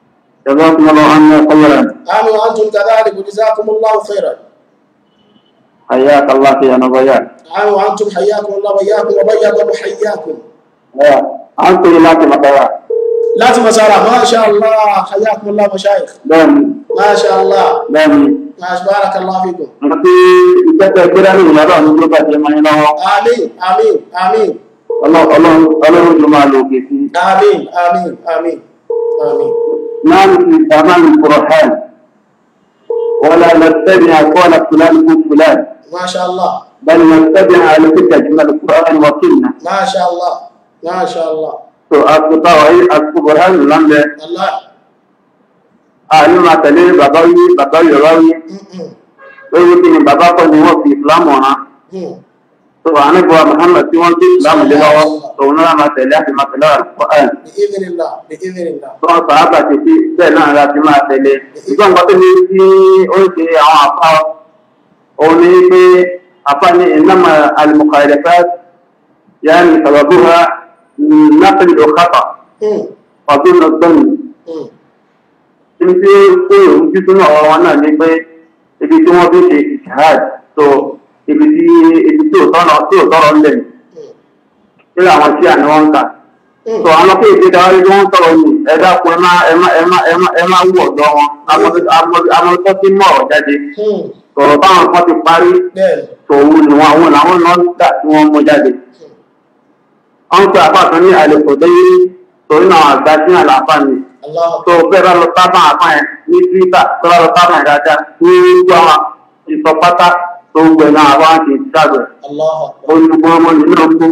C: جزاكم الله عنا خيرا
A: آمين وأنتم كذلك وجزاكم الله خيرا
C: حياك الله في نبيات
A: آمين وأنتم حياكم الله وإياكم وبيض محياكم
C: أنت لك مطار
A: لا تمسارة ما شاء الله حياكم الله مشايخ
C: دم
A: ما شاء الله
C: دم
A: ما شاء بارك الله فيكم
C: nanti kita kira ni ada ni juga zaman ini
A: آمين آمين آمين
C: Allah Allah Allah cuma lu kisi
A: آمين آمين آمين آمين
C: نحن في زمان القرآن ولا نتبع قول فلان فلان
A: ما شاء الله
C: بل نتبع على فكرة من القرآن وكلنا
A: ما شاء الله ما شاء الله
C: تو aku tahu ini aku Quran lambe
A: الله
C: ahli matale babawi babawi babawi
A: م-
C: lórí kí ni bàbá kọ́ ni wọ́n fi Islam hàn
A: م-
C: tó ànágbà Muhammad tí wọ́n fi Islam lé lọ́wọ́ tòun náà máa tẹ̀lé àti máa tẹ̀lé Al-Qur'an
A: بإذن الله بإذن الله
C: tó wọn sàábà ti fi bẹ́ẹ̀ náà láti máa tẹ̀lé ìgbọ́n nǹkan tó ní tí ó ń ṣe àwọn àfa òun ni pé àfa ní innama al-mukhalafat yani sababuha naql al-khata
A: م-
C: wa dhunn adh-dhann
A: م-
C: tí tí ó ń bí sínú ọ̀rọ̀ wọn náà ní pé ibi tí wọ́n fi ṣe ìṣáàd tó ibi tí ibi tí ò tọ́nà tí ò tọ́rọ ńlẹ̀
A: م-
C: tí àwọn tí àní wọ́n ń kà
A: م-
C: tó àwọn pé ìdí dáwọ́ tí wọ́n sọ̀rọ̀ ní ẹ̀dá kun ẹ má ẹ má ẹ má ẹ má ẹ má wù ọ̀dọ́ wọn àwọn tó ti mọ̀ ọ̀ jáde
A: م-
C: sọ̀rọ̀ táwọn kan ti parí
A: بẹ́ẹ̀
C: tòun ni wọn àwọn làwọn náà ń gbà tí wọ́n mú jáde wọ́n ń pe àpáàtàn ní àlèkò déyé torí náà àgbà sí àlàáfà ni
A: الله
C: tó bẹ́ẹ̀ bá lọ sábà àpá yẹn ní twitter tó bá lọ sábà yẹn dáadáa ní gbogbo àwọn ìsọpátá tó ń gbẹ náà àwọn àti ìṣàgbẹ̀
A: الله أكبر
C: olùkọ́ ọmọ nínú ọgbọ́n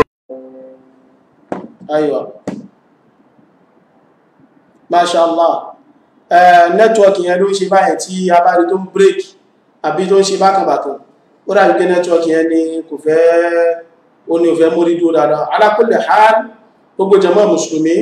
A: أيوة ما شاء الله nẹ́tíwọ́kì yẹn ló ń ṣe báyẹn tí a bá rí tó ń break àbí tó ń ṣe bákanbàkan ó dàbí pé nẹ́tíwọ́kì yẹn ni kò fẹ́ ó ní òfẹ́ mórí dúró dáadáa ala kulli hal gbogbo jàmá mùsùlùmí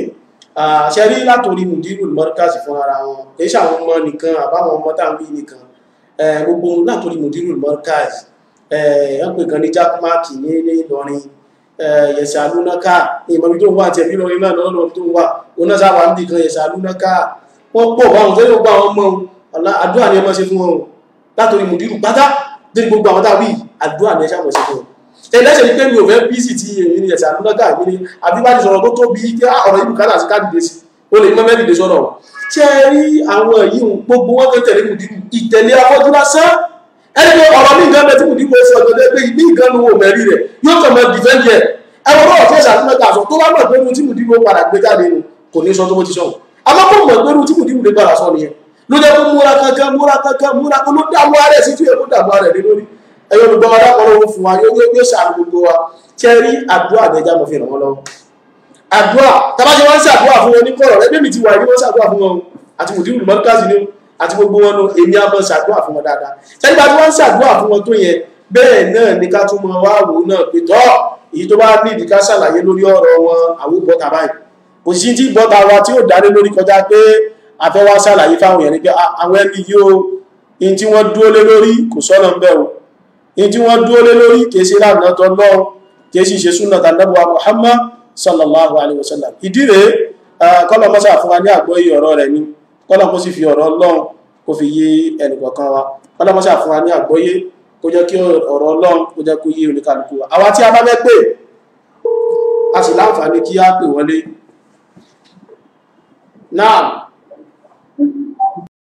A: ṣe rí látòrí mùdírù mọ́ríkàsì fún ara wọn kìí ṣe àwọn ọmọ nìkan àbáwọn ọmọ tàbí nìkan Eh, gbogbo látòrí mùdírù mọ́ríkàsì ẹ̀ ń pè kan ní jákmáàkì ní ilé Ìlọrin yẹ̀sẹ̀ alúnáká ní ìmọ̀bí tó ń wà tẹ̀bí lọ iná lọ́nà tó ń wà oná sáwà ń bì kan yẹ̀sẹ̀ alúnáká wọ́n pọ̀ báwọn tẹ́lẹ̀ gbogbo àwọn ọmọ ohun àdúrà ní ẹmọ́ ṣe fún wọn látòrí mùdírù pátá dé gbogbo àwọn tàbí àdúrà ní ẹṣà mọ̀ ṣe fún wọn ẹlẹ́ṣẹ̀ ní pé mi ò fẹ́ bí sì ti èyí ní yẹ̀sẹ̀ alúnáká mi ní àbí bá ti sọ̀rọ̀ tó tóbi kí ọ̀rọ̀ yìí bùkátà sí káàdìdè sí ó lè mọ́ mẹ́rìndé sọ̀rọ̀ ṣé ẹ rí àwọn yìí gbogbo wọn kan tẹ̀lé mùdírù ìtẹ̀lé afọ́jú lásán ẹni pé ọ̀rọ̀ mi nǹkan bẹ tí mùdírù ó sọ ọ̀gọ́dẹ́ pé ìbí nǹkan ló wò mẹ́rí rẹ̀ yóò kàn mọ́ dìfẹ́ndì ẹ̀ ẹwọ́n náà fẹ́ ṣàtúnmẹ́ta àṣọ tó bá mọ̀ pé tí mùdírù ó padà gbé jáde nù kò ní sọ tó bó ti sọ àmọ́ kò mọ̀ pé tí mùdírù lè padà sọ nìyẹn ló jẹ́ kó múra kankan múra kankan múra kó ló dààmú ara ẹ̀ sí tí èkó dààmú ara ẹ̀ lé lórí ẹ̀yọ́ olùgbọ́n wa dákọ̀ lọ́wọ́ fún wa yóò yóò ṣàánú gbogbo wa kẹ́rí àdúrà àgbẹ̀já mọ̀ fi ràn wọ́n lọ́wọ́ àdúrà tàbájẹ wọn ń ṣàdúrà fún wọn ní kọ̀rọ̀ rẹ bẹ́ẹ̀ ti wà ní wọn ṣàdúrà fún wọn o àti mùdírù mọ́ríkàsì ni o àti gbogbo wọn lọ èmi á mọ ṣàdúrà fún wọn dáadáa ṣẹ́ni bá tí wọ́n ń ṣàdúrà fún wọn tó yẹn bẹ́ẹ̀ náà ni ká tún mọ wá wò náà pé tọ́ èyí tó bá nídìí ká ṣàlàyé lórí ọ̀rọ̀ wọn àwọn bọ́ta báyìí kò sí tí bọ́ta wa tí ó dálé lórí kọjá pé a fẹ́ wá ṣàlàyé fáwọn èèyàn ni pé àwọn ẹni yìí o in tí wọ́n dúró lé lórí kò sọ́nà ń bẹ̀ o in tí wọ́n dúró lé lórí kìí ṣe láàrín ọ̀tọ̀ lọ́wọ́ kìí sì ṣe súnà tàbí Muhammad sallallahu alaihi wasallam ìdí rẹ̀ kọ́lọ̀ mọ́sá fún wa ní àgbọ́yé ọ̀rọ̀ rẹ̀ ní kọ́lọ̀ kó sì fi ọ̀rọ̀ Ọlọ́run kó fi yé ẹnìkọ̀ọ̀kan wa kọ́lọ̀ mọ́sá fún wa ní àgbọ́yé kó jẹ́ kí ọ̀rọ̀ Ọlọ́run kó jẹ́ kó yé oníkàlùkù wa àwa tí a bá fẹ́ pè a sì láǹfààní kí á pè wọlé náà